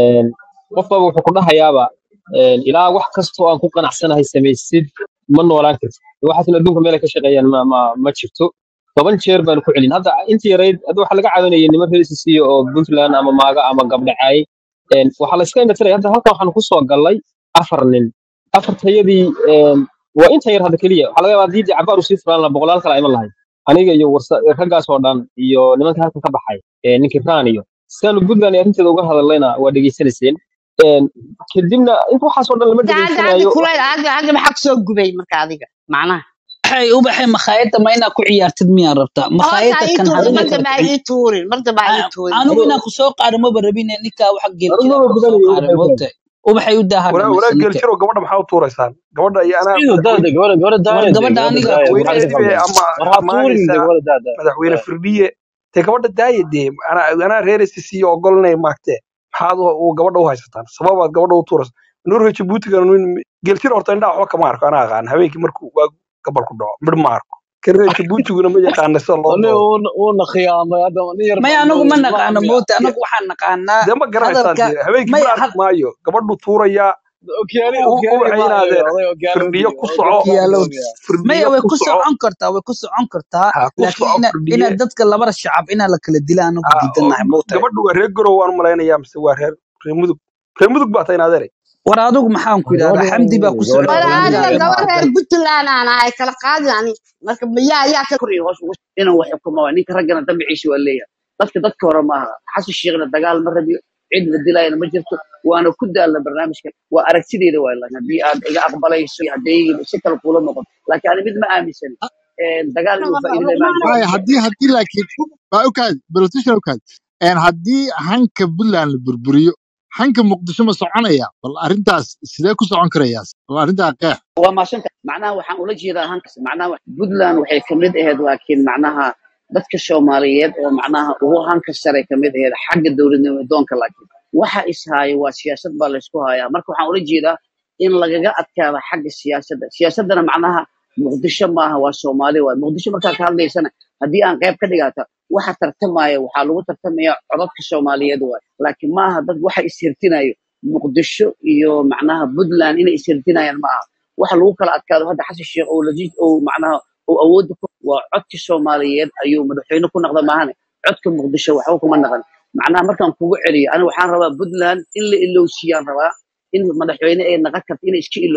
[SPEAKER 13] qofkaba wuxuu ku dhahayaaba een, ilaa wax kastoo aan ku qanacsanahay samaysid ma noolaan kartid waxaasna adduunka meel ay ka shaqeeyaan ma, ma, ma jirto toban jeer baan ku celin hadda intii yarayd hadda waxaa laga caawinayay niman reer sisiyo oo puntland ama maaga ama gabdhacaay Een, waxaa la iska indhatiraya hadda halkan waxaan kusoo gallay afar nin afartayadii een, waa inta yar hadda keliya waxaa laga yaabaa haddii dee cabaar usii furaan lahaa boqolaal kale iman lahayd aniga iyo warsa- raggaas oo dhan iyo nimanka halkan ka baxay ee, ninkii raan iyo sidaanu puntland iyo arrinteeda uga hadallayna waa dhegeysanayseen Een, kadibna inta waxaasoo dhan lama
[SPEAKER 14] hadda hadda hadda
[SPEAKER 13] dhegeysanayo
[SPEAKER 14] kuleyl hadda hadda maxaa kusoo gubay marka adiga macnaha
[SPEAKER 11] waxay u baxay makhaayadda ma inaad ku ciyaartid miyaa rabtaa
[SPEAKER 14] horta
[SPEAKER 11] makhaayadda
[SPEAKER 14] ii
[SPEAKER 11] kan
[SPEAKER 14] tuurin
[SPEAKER 11] habeenka
[SPEAKER 14] mar
[SPEAKER 11] kala
[SPEAKER 14] dambe ha
[SPEAKER 11] kicin
[SPEAKER 14] ii tuurin mar dambe ha ii tuurin
[SPEAKER 11] anigu inaan kusoo qaado maba rabin ninkaa waxa geelkida
[SPEAKER 13] arrimada
[SPEAKER 11] kusoo
[SPEAKER 13] gudanayo
[SPEAKER 11] qaaday moogtahay ubaxay u daaha
[SPEAKER 9] walaa walaa
[SPEAKER 11] dhamaysa ninka
[SPEAKER 9] geeljiro gabadha maxaa u tuuraysaan gabadha iyo anaa
[SPEAKER 13] ciidu daada
[SPEAKER 9] madaxweyne
[SPEAKER 13] gabadha gabadha
[SPEAKER 11] war
[SPEAKER 13] daaya de
[SPEAKER 11] gabadha
[SPEAKER 13] gabadha
[SPEAKER 11] aniga
[SPEAKER 13] daaya maxaa
[SPEAKER 9] madaxweyneedii
[SPEAKER 13] ka
[SPEAKER 9] bay
[SPEAKER 13] qaldan
[SPEAKER 9] ama
[SPEAKER 13] war ha tuurin de
[SPEAKER 9] amaanaysaa
[SPEAKER 13] gabadha daada
[SPEAKER 9] madaxweyne firdhiye dee gabadha daaya dee anaa anaa reer sisiyo ogolanay maagtee maxaad u u gabadha u haysataan sababaad gabadha u tuuraysa nuurka jabuutiga geeljiro horta indhaha waxba kama arko anaa aqaan habeenkii markuu waa gabal ku dhaco midh ma arko kan reer jabuutiguna ma yaqaana sida loo
[SPEAKER 13] aniga
[SPEAKER 9] doodo
[SPEAKER 13] uuna khiyaamay hadda nin yar
[SPEAKER 11] maya
[SPEAKER 13] baan
[SPEAKER 11] anagu ma
[SPEAKER 13] moodayay
[SPEAKER 11] naqaano
[SPEAKER 13] islaamiga
[SPEAKER 11] moogta
[SPEAKER 9] dee
[SPEAKER 11] anagu waxaan naqaanaa
[SPEAKER 9] dee ma garanaysaan
[SPEAKER 11] hadalka
[SPEAKER 9] dee habeenkii
[SPEAKER 11] maya
[SPEAKER 9] ma arki
[SPEAKER 11] had
[SPEAKER 9] maayo gabadhu tuurayaa
[SPEAKER 13] okiyaali
[SPEAKER 9] u
[SPEAKER 13] okiyaali
[SPEAKER 9] ubaxa
[SPEAKER 13] maayo
[SPEAKER 9] inaadeen
[SPEAKER 13] oday okiyaalo
[SPEAKER 9] firdhiyo
[SPEAKER 13] biyo
[SPEAKER 9] ku
[SPEAKER 13] oday
[SPEAKER 9] soco
[SPEAKER 13] okiyaalo
[SPEAKER 11] kiyaalow
[SPEAKER 13] biyo
[SPEAKER 9] firdhiyo
[SPEAKER 11] maya way
[SPEAKER 9] ku
[SPEAKER 11] ku
[SPEAKER 9] soco
[SPEAKER 11] socon kartaa way ku socon kartaa
[SPEAKER 9] ha ku
[SPEAKER 11] laakiin
[SPEAKER 9] soco
[SPEAKER 11] ina
[SPEAKER 9] firdhiye
[SPEAKER 11] ina dadka labada shacab inaa la kala dila anagu
[SPEAKER 9] ha oo
[SPEAKER 11] diidanahay moogtahay
[SPEAKER 9] gabadhu waa reer garow waan malaynayaa mise waa reer reer mudug reer mudug baa tahay inaad erey
[SPEAKER 11] war adigu maxaan ku idhahdaa
[SPEAKER 13] gabadha
[SPEAKER 11] xamdi baa ku
[SPEAKER 13] gabadha
[SPEAKER 11] socota
[SPEAKER 14] wala
[SPEAKER 11] aniga
[SPEAKER 14] adiga
[SPEAKER 11] ma
[SPEAKER 14] gabar reer
[SPEAKER 11] aqal
[SPEAKER 14] puntland aan ahay kala qaadin ani marka yaa yaa ka
[SPEAKER 15] koriyo hoos ugu inuu wax xukumo waa ninka raggana dambigiisa waa leeyahay dadka dadka hore maaha xasan sheekhna dagaal ma rabiyo cid la dilayana ma jirto waana ku daalna barnaamijka waa aragtideeda waa laakiin haddii aad iga aqbalayso iyo haddii si kale kuula noqoto laakiin ani mid ma aaminsan dagaal inuu faa'iido leh ma aaminsan
[SPEAKER 12] haya haddii haddii laakiin waa okaad politician okaad een haddii hanka puntland la burburiyo hanka muqdisho ma soconaya bal arrintaas sidee ku socon karayaa bal arrintaa qeex
[SPEAKER 15] waa maasanta macnaha waxaan ula jeedaa hankas macnaha wax- puntland waxay kamid ahayd laakiin macnaha dadka soomaaliyeed oo macnaha ugu hanka sare kamid ahayd xagga dowladnimo doonka laakiin waxa ishaayo waa siyaasad baa laysku hayaa marka waxaan ula jeedaa in lagaga adkaado xagga siyaasadda siyaasaddana macnaha muqdisho maaha waa soomaali waay muqdisho markaa ka hadlaysana haddii aan qayb ka dhigata waxa tartamaya waxaa lagu tartamaya codadka soomaaliyeed waay laakiin maaha dad waxa ishirtinayo muqdisho iyo macnaha puntland inay ishirtinayaan maaha waxa lagu kala adkaado hadda xasan sheekh oo lajiid oo macnaha oo awoodda ku waa codka soomaaliyeed ayuu madaxweyne ku noqda maahane codka muqdisho waxba kuma naqan macnaha markaan kugu celiyo aniga waxaan rabaa puntland in la ilowsiiyaan rabaa in madaxweyne ay naqan karto inay iska ilowdo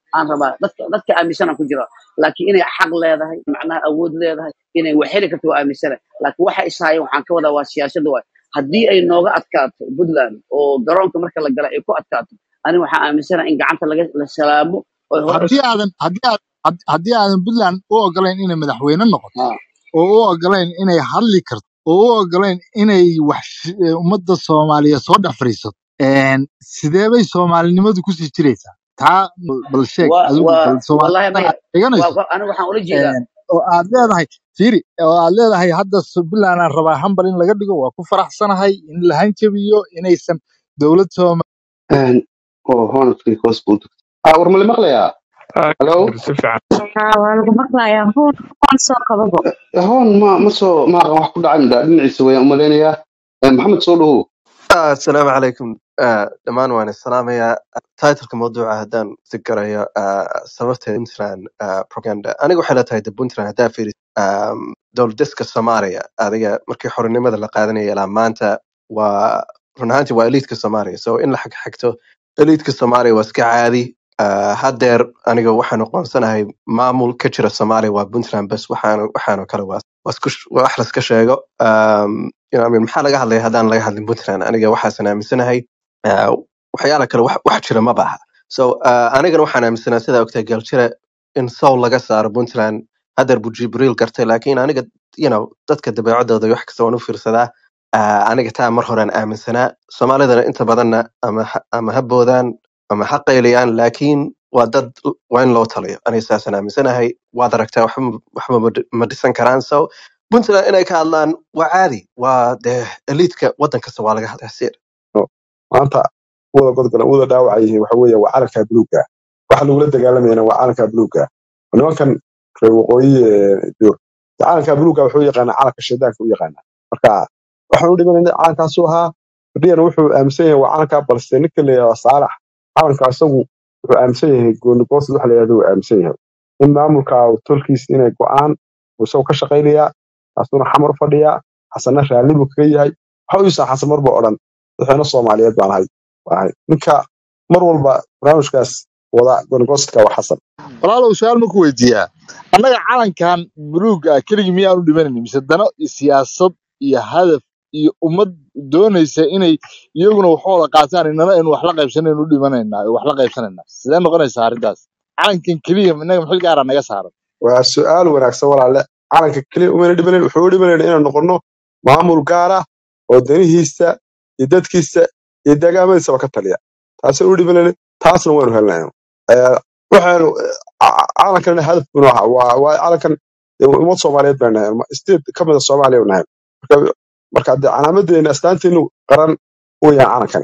[SPEAKER 15] aan rabaa dadka dadka aaminsanaan ku jira laakiin inay xaq leedahay macnaha awood leedahay inay wax heli karto waa aaminsana laakiin waxa ishaaya waxaan ka wadaa waa siyaasada waay haddii ay nooga adkaato puntland oo garoonka marka la gala ay ku adkaato aniga waxaan aaminsana in gacanta laga la salaamo oo hore
[SPEAKER 12] haddii aadan haddii aad had- haddii aadan puntland u ogolayn inay madaxweyne noqoto oo u ogolayn inay hadli karto oo u ogolayn inay wax sh- eh, ummadda soomaaliyeed soo dhex fadhiisato een, sidee bay soomaalinimadu kusii jiraysaa taa bal sheeg
[SPEAKER 15] waa
[SPEAKER 12] adigu
[SPEAKER 15] waa
[SPEAKER 12] bal
[SPEAKER 15] wallahi
[SPEAKER 12] soomaalida
[SPEAKER 15] maya
[SPEAKER 12] aad dhiganayso
[SPEAKER 15] waa aniga waxaan ula jeedaa
[SPEAKER 12] een, oo aad leedahay fiiri oo aad leedahay hadda s- puntland aan rabaa hambal in laga dhigo waa ku faraxsanahay in la hanjabiyo inaysan dowlad sooma
[SPEAKER 2] oo honestly hoos buu u tagtay ah war ma la maqlayaa hello
[SPEAKER 16] si fiican
[SPEAKER 17] waa lagu maqlayaa huun huun soo qababo
[SPEAKER 2] hoon ma ma soo ma aqan wax ku dhacay midha dhinaciisa wayaan umalaynayaa Eh, maxamed soo dhawow
[SPEAKER 18] آه السلام عليكم آه دمان وانا السلام يا تايتل موضوع هدان ذكريا آه سببت انتران آه بروباغندا انا waxay tahay dabuntan hadaa fiiri um, dowlad diska soomaaliya adiga markii xorinimada la qaadanaya ilaa maanta waa run ahaantii waa eliitka soomaaliya so in la xagxagto eliitka soomaaliya waa iska caadi uh, haddeer aniga waxaan aqoonsanahay maamul ka jira soomaaliya waa puntland bes waxaan waxaanoo kale waa waa isku sh- waa wax laska sheego um, you know, I mean, maxaa laga hadlaya haddaan laga hadlin puntland aniga waxaasan aaminsanahay uh, waxyaala kale wax, wax jira ma baha so uh, anigana waxaan aaminsanahay sidaa ogtahay galjire in soul laga saaro puntland haddeer buu jibriil gartay laakiin aniga you know, dadka dabeecadooda iyo wax kasta waan u fiirsadaa uh, aniga taa mar horaan aaminsanaa soomaalidana inta badanna ama ha- ama ha boodaan ama ha qayliyaan laakiin waa dad waa in loo taliyo aniga saasaan aaminsanahay waad aragtaa waxba ma waxba ma dhi- ma dhisan karaan so puntland inay ka hadlaan waa caadi waa dee eliitka waddan kasta waa laga hadlaa sir
[SPEAKER 10] No. maanta wada godgolan wada dhaawaca yihiin waxa weeye waa calanka buluugga waxa lagula dagaalamayana waa calanka buluugga nimankan reer waqooyi ee dur calanka buluugga wuxuu yaqaanaa calanka shaydaanka u yaqaanaa marka waxaan u dhimanayna calankaasu ahaa fadhiyana wuxuu aaminsan yahay waa calanka balse ninka la yidhahdo saalax calanka isagu wuxuu aaminsan yahay goonigoosad waxa la yidhahdo uu aaminsan yahay in maamulka tolkiis inay go'aan uu isagoo ka shaqaynaya kaasuna xamar fadhiya xasana raalli buu kaga yahay waxa u yuusan xasan marba odhan madaxweyne soomaaliyeed baan ahay baan ahay ninka mar walba barnaamijkaas wada goonigoostka waa xasan
[SPEAKER 12] walaalow su-aal ma ku weydiiyaa annaga calankan buluugga ah keligii miyaanu dhimanaynin mise dano iyo siyaasad iyo hadaf iyo ummad doonaysa inay iyaguna waxooda qaataan inana aynu wax la qaybsanaynu u dhimanaynaa oo wax la qaybsanaynaa sidee noqonaysaa arrintaas calankan keliya innaga maxil gaara naga saaran
[SPEAKER 10] waa su-aal wanaagsan walaale calanka keliya umayna dhimanayn wuxuu u dhimanayn inaan noqono maamul gaar ah oo danihiisa iyo dadkiisa iyo deegaamadiisaba ka taliya taasay u dhimanayn taasna waynu helnay waxaanu ca- calankan hadaf buu ahaa waa waa calankan dee ummad soomaaliyeed baan nahay state ka mida soomaaliya nahay marka marka dee calaamadeena astaanteenu qaran weyaan calankani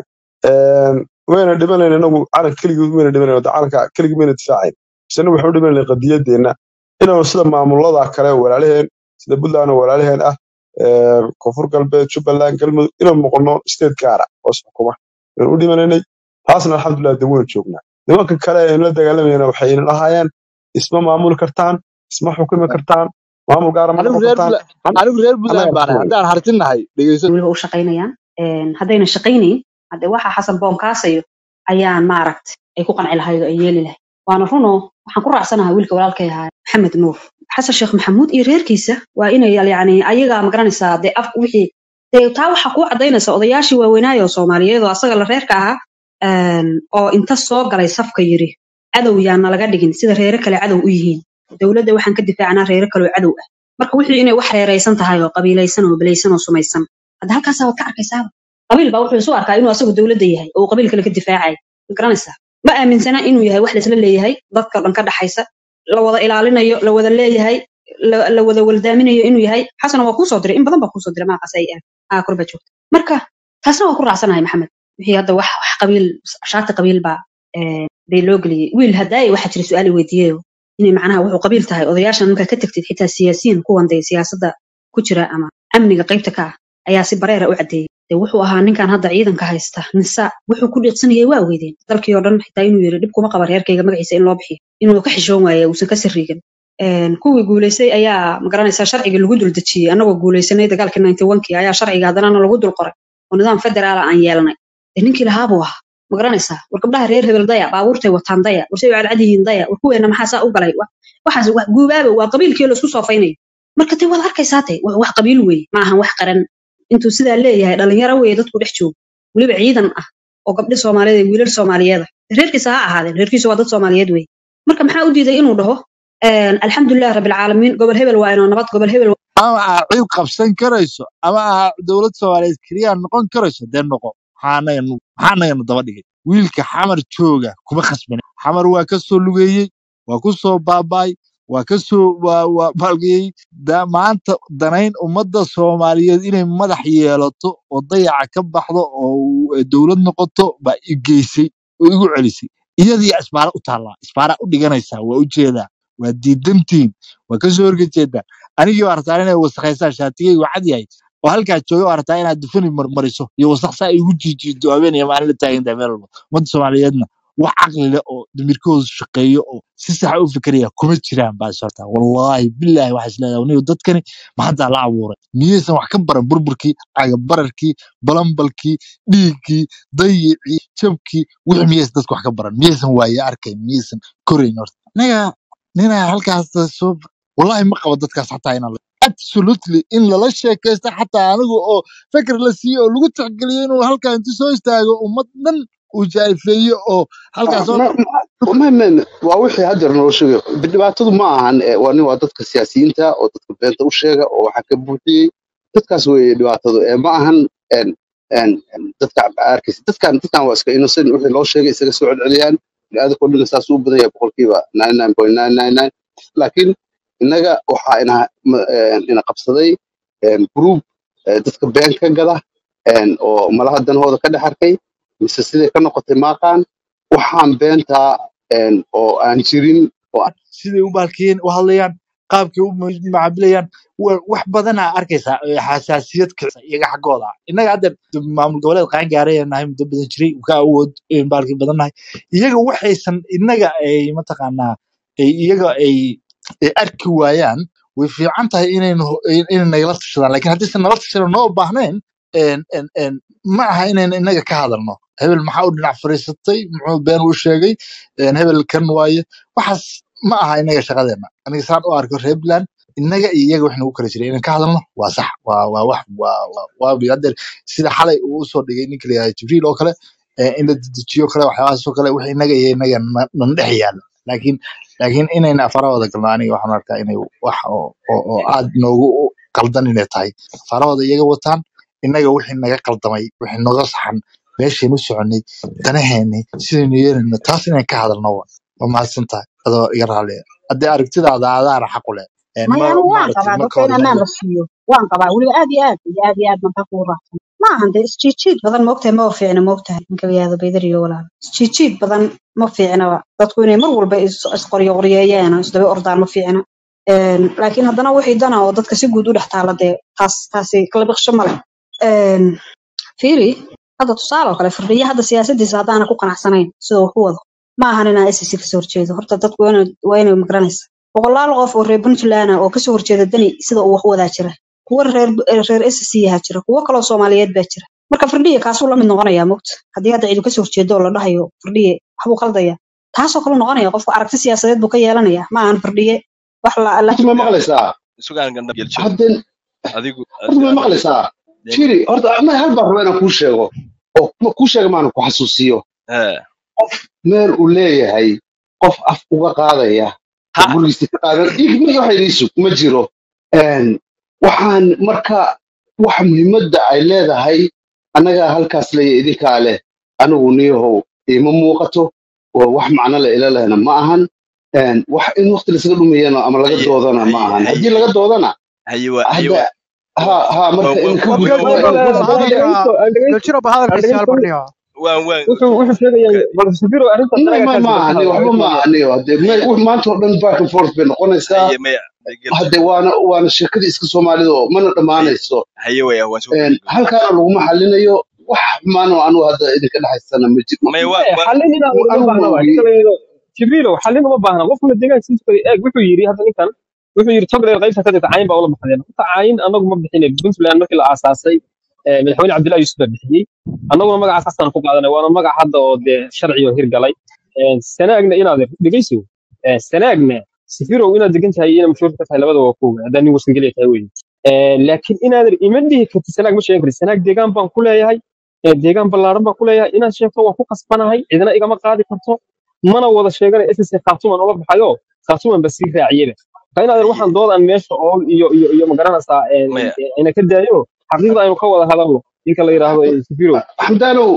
[SPEAKER 10] wayna dhimanayn inagu calan keligii mayna dhimanayn de calanka keligii mayna difaacayn isna waxaan u dhimanayn qadiyadeena inaanu sida maamulada kale walaalaheen sida puntland oo walaalaheen ah ee, koonfur galbeed jubbaland galmudug inaan noqono state gaara oo isxukuma ayaan u dhimanaynay taasna alxamdulilah de waynu joognaa nimanka kale aynu la dagaalamayna waxayna lahaayeen isma maamuli kartaan isma xukumi kartaan maamul gaara ma
[SPEAKER 12] anigu
[SPEAKER 10] noqon
[SPEAKER 12] reer
[SPEAKER 10] kartaan
[SPEAKER 12] Puntland- anigu reer puntland
[SPEAKER 10] annagaa
[SPEAKER 12] baan ahay
[SPEAKER 10] xukumayna
[SPEAKER 12] haddaan hartinahay dhegeyso
[SPEAKER 8] weliba u shaqaynayaan Een, haddayna shaqaynayn hadde waxa xasan boomkaasayo ayaan maaragt ay ku qanci lahayd oo ay yeeli lahayd waana runo waxaan ku raacsanahay wiilka walaalkay ahaa maxamed nuur xasan sheekh maxamuud iyo reerkiisa waa inay yani ayaga magaranaysaa dee af wixii dee taa waxaa kuu cadaynaysa odayaashii waaweynaayo oo soomaaliyeed oo asaga la reerka ahaa een, oo inta soo galay safka yiri cadow yaana laga dhigin sida reere kale cadow u yihiin dowladda waxaan ka difaacanaa reere kale oo cadow ah marka wixii inay wax reeraysan tahay oo qabiilaysan oo belaysan oo sumaysan hadda halkaasaa waad ka arkaysaaba qabiil baa wuxuu isu arkaa inuu asagu dowladda yahay oo uu qabiil kale ka difaacay ma garanaysaa ma aaminsana inuu yahay wax laisla leeyahay dadka dhan ka dhaxaysa la wada ilaalinayo la wada leeyahay la la wada waldaaminayo inuu yahay xasana waa kuusoo diray in badan baa kuusoo diray maaqas ay aa korba joogta marka taasna waa ku raacsanahay maxamed wixii hadda wax wax qabiil shaati qabiil baa ee, bay loo geliyey wiil hadaaye waxaa jira su-aal weydiiyeyo inay macnaha wuxuu qabiil tahay odayaashan markaa ka tagtid xitaa siyaasiyiin kuwan dee siyaasadda ku jira ama amniga qaybta ka ah ayaa si bareera u caddeeyey dee wuxuu ahaa ninkan hadda ciidanka haysta nisa wuxuu ku dhiiqsanayay waa weydeen dalkii oo dhan xitaa inuu yiri dhib kuma qaba reerkayga magaciisa in loo bixiyo inuu ka xishoon waaye uusan ka sirriigan Een, kuwii guulaystay ayaa magaranaysaa sharciga lagu dul dejiyey annagoo guulaysanay dagaalkii ninety one kii ayaa sharciga haddanana lagu dul qoray oo nidaam federaala aan yeelnay dee ninkii lahaa buu ahaa ma garanaysaa war gabdhaha reer hebel daya baabuurtay wataan daya warsay cadcad yihiin daya war kuweena maxaa saa u galay Wa- waxaas wax guubaaba waa qabiilkii laisku soofaynayo marka te waad arkaysaa te wa- wax qabiil weeye ma ahan wax qaran intuu sidaa leeyahay dhalinyaro weeye dadku dhex joogo weliba ciidan ah oo gabdhi soomaaliyeed iyo wiilal soomaaliyeed ah reerkiisa ha ahaadeen reerkiisa waa dad soomaaliyeed weeye marka maxaa u diiday inuu dhaho alxamdulilah rabilcaalamiin gobol hebel waa inoo nabad gobol hebel
[SPEAKER 12] ama aa cid qabsan karayso ama aa dowlad soomaaliyeed keliya noqon karayso dee noqo maxaanaganu maxaanaganu daba dhigay wiilka xamar jooga kuma khasbana xamar waa ka soo lugeeyey waa ku soo baabaay waa ka soo waa waa baalgiyey da maanta danayn ummadda soomaaliyeed inay madax yeelato oo dayaca ka baxdo oo uu- dowlad noqoto baa i geysay oo igu celisay iyadii isbaara u taallaa isbaara u dhiganaysaa waa u jeedaa waa diidantiin waa ka soo horjeedaa anigii waa rabtaa inay wasakhaysaan shaatigay waa cad yahay oo halkaa jooga waa rabtaa inaad dufani marmariso iyo wasakh saa igu jiijiido habeen iyo maalin la taagan tahay meel walba ummadda soomaaliyeedna wax caqli leh oo damirkoodu shaqeeyo oo si saxa u fikiraya kuma jiraan baa sorta wallaahi bilaahi waxaa isleedahay niyo dadkani maxadaa la abuuray miyaysan wax ka baran burburkii cagabararkii balambalkii dhiiggii dayicii jabkii wixii miyaysan dadku wax ka baran miyaysan waaye arkayn miyaysan korayn horta anaga ninaa halkaas soo wallahi ma qabo dadkaas xataa inaan la absolutely in lala sheekaysto xataa aniga oo fikir la siiyo oo lagu tixgeliyo inuu halkaa intu soo istaago ummad dhan uu jaa'ifeeyo oo halkaas oo
[SPEAKER 2] ma ma waa wixii haddeer noo sheegay dhibaatadu ma ahan eh, waa nin waa dadka siyaasiyiinta oo dadka beenta u sheega oo waxa ka buuxiyey dadkaas weeye dhibaatadu eh, ma ahan en en en dadka arkaysa dadkan dadkan waa iska innocent wixii loo sheegay isaga soo celceliyaan bini'aadamka oo dhan saas u badan yahay boqolkiiba 99.999 laakiin innaga waxaa ina ma- en, ina qabsaday en, group eh, dadka been ka gada en, oo malaha danahooda ka dhex arkay mise siday ka noqotay maaqaan waxaan beentaa en, oo aan jirin oo aan
[SPEAKER 12] siday u baalkiyeen u hadlayaan qaabkay u macaamilayaan wa- wax badanaa arkaysaa ee xasaasiyad kicisa iyaga xaggooda ah. innaga hadda maamul goboleed qaan gaaray nahay muddo badan jiray ka awood een baalkii badan nahay iyaga waxaysan innaga ay mataqaanaa ay iyaga ay ay arki waayaan way fiican tahay inaynu inay nagala tashadaan laakiin haddaysan nala tashadan noo baahnayn een een een ma aha inaynu innaga ka hadalno hebel maxaa u dhinac fadhiisatay muxuu been u sheegay een hebel kan waaye waxaas ma aha inaga shaqadeena aniga saan u arko reer Puntland innaga iyo iyaga wax nagu kala jiray inaan ka hadalno waa sax waa waa wax waa waa waa bi- haddeer sida xalay uu usoo dhigay ninka la yihahdo jibriil oo kale ee in la dedejiyo kale waxyaabahaas oo kale wax innaga iyo innaga na- nan dhex yaalo laakiin laakiin inayna afarahooda galno aniga waxaan arkaa inay wax oo oo oo aad noogu qaldan inay tahay afarahooda iyaga wataan innaga wixii naga qaldamay wixii naga saxan meeshaynu soconay danaheenni sidaynu yeelayno taas inaan ka hadalno wa waa mahadsan tahay adoo iga raaliya haddii aragtidaada adaana xaq u leh een
[SPEAKER 8] maya
[SPEAKER 12] ma
[SPEAKER 8] anigu waan
[SPEAKER 12] maaragtay
[SPEAKER 8] qabaa
[SPEAKER 12] ma
[SPEAKER 8] dadka
[SPEAKER 12] ka
[SPEAKER 8] in
[SPEAKER 12] hor
[SPEAKER 8] ammaan
[SPEAKER 12] imaanayo
[SPEAKER 8] la siiyo waan qabaa weliba aad iyo aad iyo aad iyo aad baan kugu raacsan ma ahan dee isjiijiid badan moogtahay ma fiicna moogtahay ninka la yihahdo baydariyo walaal isjiijiid badan ma fiicnaba dadku inay mar walba is- isqoryo qoryeeyaan oo isdaba ordaan ma fiicna Een, laakiin haddana wixii dana oo dadka si guud u dhex taala dee taas taasi kala biqsho male Een, fiiri hadda tusaale oo kale firdhiye hadda siyaasadiisa haddaana ku qanacsanayn sida uu ku wado ma ahan inaa SSC kasoo horjeedo horta dadku waa inay waa inay magaranaysa boqolaal qof oo reer puntland ah oo kasoo horjeeda dani sida uu wax u wadaa jira kuwa reer reer SSC yaha jira kuwo kaloo soomaaliyeed baa jira marka firdhiye kaasuu la mid noqonayaa mogta haddii hadda ciidu kasoo horjeedo oo la dhahayo firdhiye waxbuu qaldaya taasoo kale noqonaya qofku aragti siyaasadeed buu ka yeelanaya ma ahan firdhiye wax la la
[SPEAKER 2] horta ma maqlaysaa
[SPEAKER 4] sugaan gandha gelshiro
[SPEAKER 2] hadden
[SPEAKER 4] adigu
[SPEAKER 2] horta ma maqlaysaa jiri horta ama hal baan rabaa inaan kuu sheego oo ma kuu sheega maana ku xasuusiyo
[SPEAKER 4] hee
[SPEAKER 2] qof meel uu leeyahay qof af uga qaadaya oo
[SPEAKER 4] ha
[SPEAKER 2] gurigiisa ka qaadan ig ma waxa idiisu ma jiro Een, waxaan marka wax muhiimadda ay leedahay annaga halkaas leeya idinkaa leh anigu niyahow iima muuqato oo wax macno le ila lehna ma ahan Een, wax in waqti lasaga dhumayana ama laga
[SPEAKER 4] haye
[SPEAKER 2] doodana ma
[SPEAKER 4] haye
[SPEAKER 2] ahan
[SPEAKER 4] haye
[SPEAKER 2] haddii laga doodana
[SPEAKER 4] haye waa haye
[SPEAKER 2] hadda
[SPEAKER 4] waa
[SPEAKER 2] ha ha
[SPEAKER 4] waa
[SPEAKER 2] marka
[SPEAKER 4] waa
[SPEAKER 2] in ka
[SPEAKER 4] waa
[SPEAKER 2] gudbo
[SPEAKER 4] waa
[SPEAKER 2] waa in
[SPEAKER 1] ba
[SPEAKER 2] gudbo
[SPEAKER 1] hadalka galjiro ba hadalkiisa hal barniyo
[SPEAKER 4] waan waan
[SPEAKER 13] wuxuu wuxuu sheegayaa bal sabiro arrintaas
[SPEAKER 2] ma
[SPEAKER 13] anaga
[SPEAKER 2] ma
[SPEAKER 13] kaasi
[SPEAKER 2] ma
[SPEAKER 13] bal ka
[SPEAKER 2] ani
[SPEAKER 13] hadal
[SPEAKER 2] waxba ma
[SPEAKER 13] arrintan
[SPEAKER 2] ani hadde me- wax maanta oo dhan back and forth bay noqonaysaa
[SPEAKER 4] haye maya gelshiro
[SPEAKER 2] hadde waana waana sheekadii iska soomaalida oo mana
[SPEAKER 4] haye
[SPEAKER 2] dhammaanayso
[SPEAKER 4] haye waya waan soo
[SPEAKER 2] Een,
[SPEAKER 4] gabagabeeyey
[SPEAKER 2] halkaana laguma xalinayo wax xumaan oo anigu hadda idinka dhexaysana ma jiro
[SPEAKER 4] maya waa waa
[SPEAKER 13] xallin inaan uma
[SPEAKER 2] anigu
[SPEAKER 13] baahna
[SPEAKER 2] ma
[SPEAKER 13] waa
[SPEAKER 2] ogi
[SPEAKER 13] ninka la yidhahdo jibriilo xallin uma baahna qofkuna deegaankiisa kale eeg wuxuu yidhi hadda ninkan wuxuu yidhi togdheer qaybta ka jirta cayin baa ula baxdeen horta cayin anagu ma bixine puntland markii la aasaasay eh, madaxweyne cabdullahi yuusuf baa bixiyey annaguna magacaas hasaan ku qaadanay waana magac hadda oo dee sharciyo hirgalay Eh, sanaagna inaad dhegeyso Eh, sanaagna sifirow inaad degan tahay iyo inaad mashhuur ka tahay labada waa kuwa haddaa nin wasangeliya tahay wey laakiin inaadan ima dhihi kartid sanaag ma sheegan kartid sanaag deegaan baan ku leeyahay ee deegaan ballaaran baan ku leeyahay inaad sheegto waa ku qasbanahay cidina igama qaadi karto mana wada sheeganay ss khaatuman oga baxayo khaatuman ba sii raaciyaba marka inaadan waxaan doodan meesha ool iyo iyo iyo magaranaysaa een,
[SPEAKER 4] maya
[SPEAKER 13] een, ina ka daayo xaqiiqda aynu ka wada hadalno ninka la yidhaahdo eh, sifirow
[SPEAKER 2] xamdaanow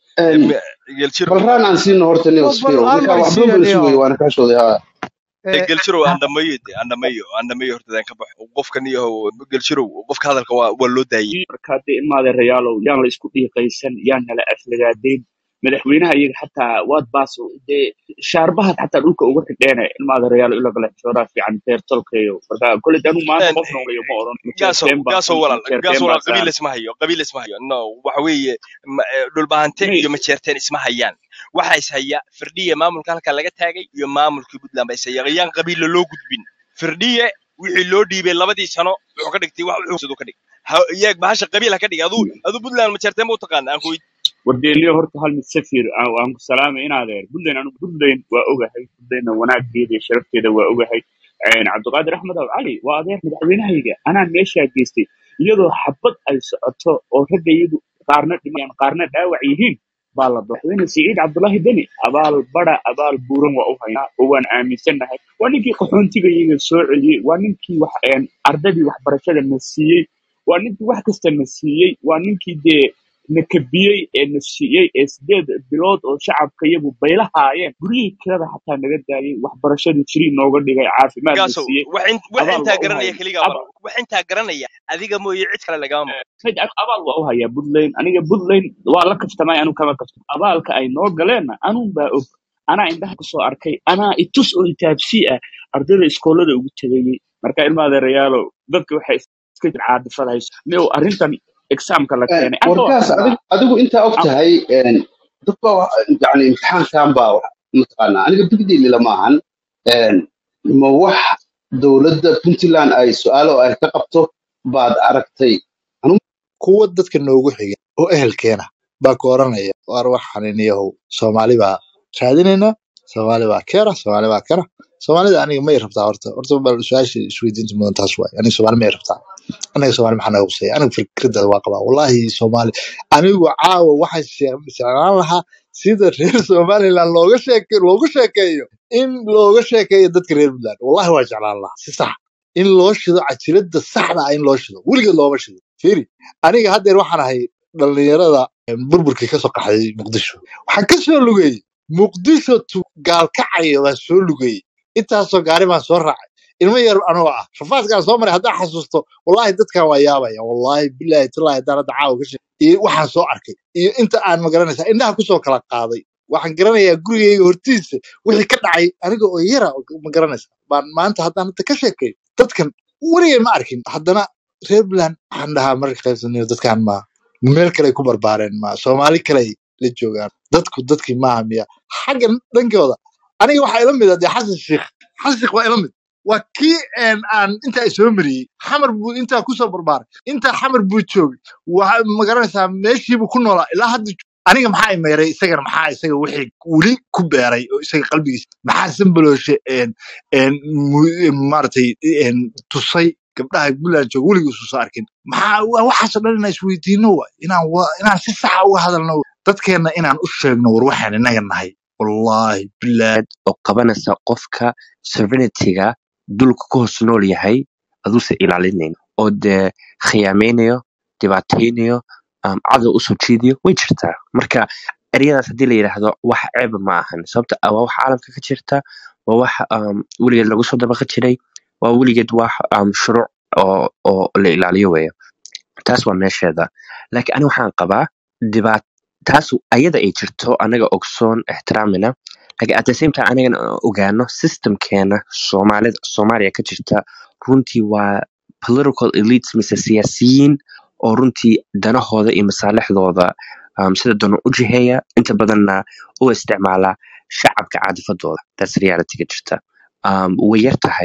[SPEAKER 4] geljiro
[SPEAKER 2] bal raan aan siino horta nin
[SPEAKER 1] bal
[SPEAKER 2] sfiro
[SPEAKER 1] hal
[SPEAKER 2] ninkaa
[SPEAKER 1] mar
[SPEAKER 2] waxba
[SPEAKER 1] siiya
[SPEAKER 2] bala
[SPEAKER 1] niyo
[SPEAKER 2] sugaya waana kaa shooday haa
[SPEAKER 4] geljiro aan dhamayo de aan dhamayo aan dhamayo hortadaan ka baxo qofkan iyo geljirow qofka hadalka waa waa loo daayey
[SPEAKER 16] marka hadda ilmaada reyaalow yaan la isku dhiiqaysan yaan nala aflagaadayn madaxweynaha iyaga xataa waad baaso dee shaarbahaad xataa dhulka uga xidheene ilmaada reyaalo ila kale xooraa fiican beer tolkayo marka kole anu maanta qof noolayo ma oran
[SPEAKER 4] gaaso
[SPEAKER 16] majeerteen baa
[SPEAKER 4] gaaso
[SPEAKER 16] san
[SPEAKER 4] walaal
[SPEAKER 16] majeerteen
[SPEAKER 4] gaaso
[SPEAKER 16] baa
[SPEAKER 4] walaal qabiil
[SPEAKER 16] saan
[SPEAKER 4] isma hayo qabiil isma hayo no waxa weeye ma- eh, dhulbahante
[SPEAKER 16] may
[SPEAKER 4] iyo majeerteen isma hayaan waxa is haya firdhiye maamulka halka laga taagay iyo maamulkii puntland ba is haya ayaan qabiilla loo gudbin firdhiye wixii loo dhiibay labadii sano wuxuu ka dhigtay wax wuxuu ka dhig Ha- iyaag bahasha qabiil ha ka dhig aduu aduu puntland majeerteen ma u taqaana aan ku
[SPEAKER 16] wardeeliyo horta hal mid safir aan aan ku salaamay inaad eer buntland anu buntland waa ogahay buntlandna wanaaggeeda iyo sharafteeda waa ogahay Een, cabdiqaadir axmed aw cali waa adeer madaxweynahayga anaa meeshaa geystay iyadoo xabad ay socoto oo ragga iyadu qaarna dhimayaan qaarna dhaawac yihiin baa la doortay madaxweyne siciid cabdullaahi deni abaal bara abaal buuran waa u haynaa oo waan aaminsannahay waa ninkii qaxoontiga iyaga soo celiyey waa ninkii wax een, ardadii waxbarashada na siiyey waa ninkii wax kasta na siiyey waa ninkii dee na kabiyey ee na siiyey ee sideed bilood oo shacabka iyagu baylahaayeen guryihii kirada xataa naga daayey waxbarashadii jiri nooga dhigay caafimaad na
[SPEAKER 4] gaaso
[SPEAKER 16] siiyey
[SPEAKER 4] wax in- wax
[SPEAKER 16] abaal
[SPEAKER 4] intaa
[SPEAKER 16] waa u
[SPEAKER 4] garanaya
[SPEAKER 16] hayna
[SPEAKER 4] keligaa maro wax intaa garanaya adiga mooye cid kale lagama maqlo
[SPEAKER 16] Sayd, ab- abaal waa u hayaa puntland aniga puntland waa la kaftamay anu kama kaftam abaalka ay noo galeenna anuun baa og anaa indhaha kusoo arkay anaa itus oo itaabsii ah ardayda iskoolada ugu tegayey marka ilmaada reyaalo dadka waxay iska jir caadifada hayso miow arrintan exaamka la keenay anta waa
[SPEAKER 2] warkaas
[SPEAKER 16] ka
[SPEAKER 2] adig adigu intaa og tahay een, dad baa wax- yani imtixaankan baa wax- mataqaanaa aniga bigdiili lama ahan een, ma wax dowladda puntland ay su-aalo ay ka qabto baad aragtay anu
[SPEAKER 12] kuwa dadka noogu xiga oo ehelkeena baa ku oranaya waar waxaan iniyahow soomaali baa raadinayna soomaali baa keena soomaali baa kena soomaalida aniga may rabtaa horta horta bal su-aasha isweydiinta mudan taas waay aniga soomaali may rabtaa aniga soomaali maxaa naga quseeya aniga fikradada waa qabaa wallahi soomaali anigu caawa waxaan shee- jeclaan lahaa sida reer somaliland looga sheeke loogu sheekeeyo in looga sheekeeyo dadka reer puntland wallahi waa jeclaan lahaa si sax in loo shido cajiladda saxda ah in loo shido weligeed looma shido fiiri aniga haddeer waxaan ahay dhallinyarada burburkii kasoo qaxday muqdisho waxaan ka soo lugeeyey muqdisho tu gaalkacayo baan soo lugeeyey intaasoo gaari baan soo raacay ilmo yar anoo ah rafaadkaan soo maray haddaan xasuusto wallahi dadkan waa yaabaya wallahi bilahi tallahi haddaan hadda caawa ka sheeg iyo waxaan soo arkay iyo inta aan magaranaysaa indhaha kusoo kala qaaday waxaan garanayaa gurigayga hortiisa wixii ka dhacay aniga oo yara ma garanaysa baan maanta haddaan hadda ka sheekay dadkan weligay ma arkin haddana reer puntland waxaan dhahaa marka qaybsanayo dadkan ma meel kale ku barbaareen ma soomaali kale la joogaan dadku dadkii maaha miya xaggan dhankooda aniga waxaa ila mid ah dee xasan sheikh xasan sheikh waa ila mid waa kii een, aan intaa soo mariyey xamar buu intaa kusoo barbaaray intaa xamar buu joogay waa magaranaysaa meeshiibuu ku noolaa ilaa hadda aniga maxaa i meeray isagana maxaa isaga wixii weli ku beeray oo isaga qalbigiisa maxaa sambalooshe een een mu- maaragtay een tusay gabdhaha puntland jooga weligiisu soo arkin maxaa waa waxaasoo dhan inaan isweydiino waay inaan wa- inaan si saxa uga hadalno waay. dadkeenna inaan u sheegno war waxaan inaga nahay wallahi bilahi
[SPEAKER 19] oo qabanaysa qofka sovereignty-ga dulka ku hoos nool yahay aduuse ilaalinayn oo dee khiyaamaynayo dhibaataynayo um, cadow usoo jiidayo way jirtaa marka eryadaas haddii la yidhaahdo wax ceeba ma ahan sababta ah waa wax caalamka ka jirta waa wax um, weligeed lagu soo dabaqa jiray waa weligeed wax um, shuruuc oo, oo la ilaaliyo weeye taas waa meesheeda laakiin aniga waxaan qabaa dhibaat taas ayada ay jirto anaga ogsoon ixtiraamina laakiin at the same time anagana aan ogaano systemkeena soomaalida soomaaliya ka jirta runtii waa political elites mise siyaasiyiin oo runtii danahooda iyo masaalixdooda um, sida doona u jiheeya inta badanna u isticmaala shacabka caadifadooda that's reality ka jirta um, way yar tahay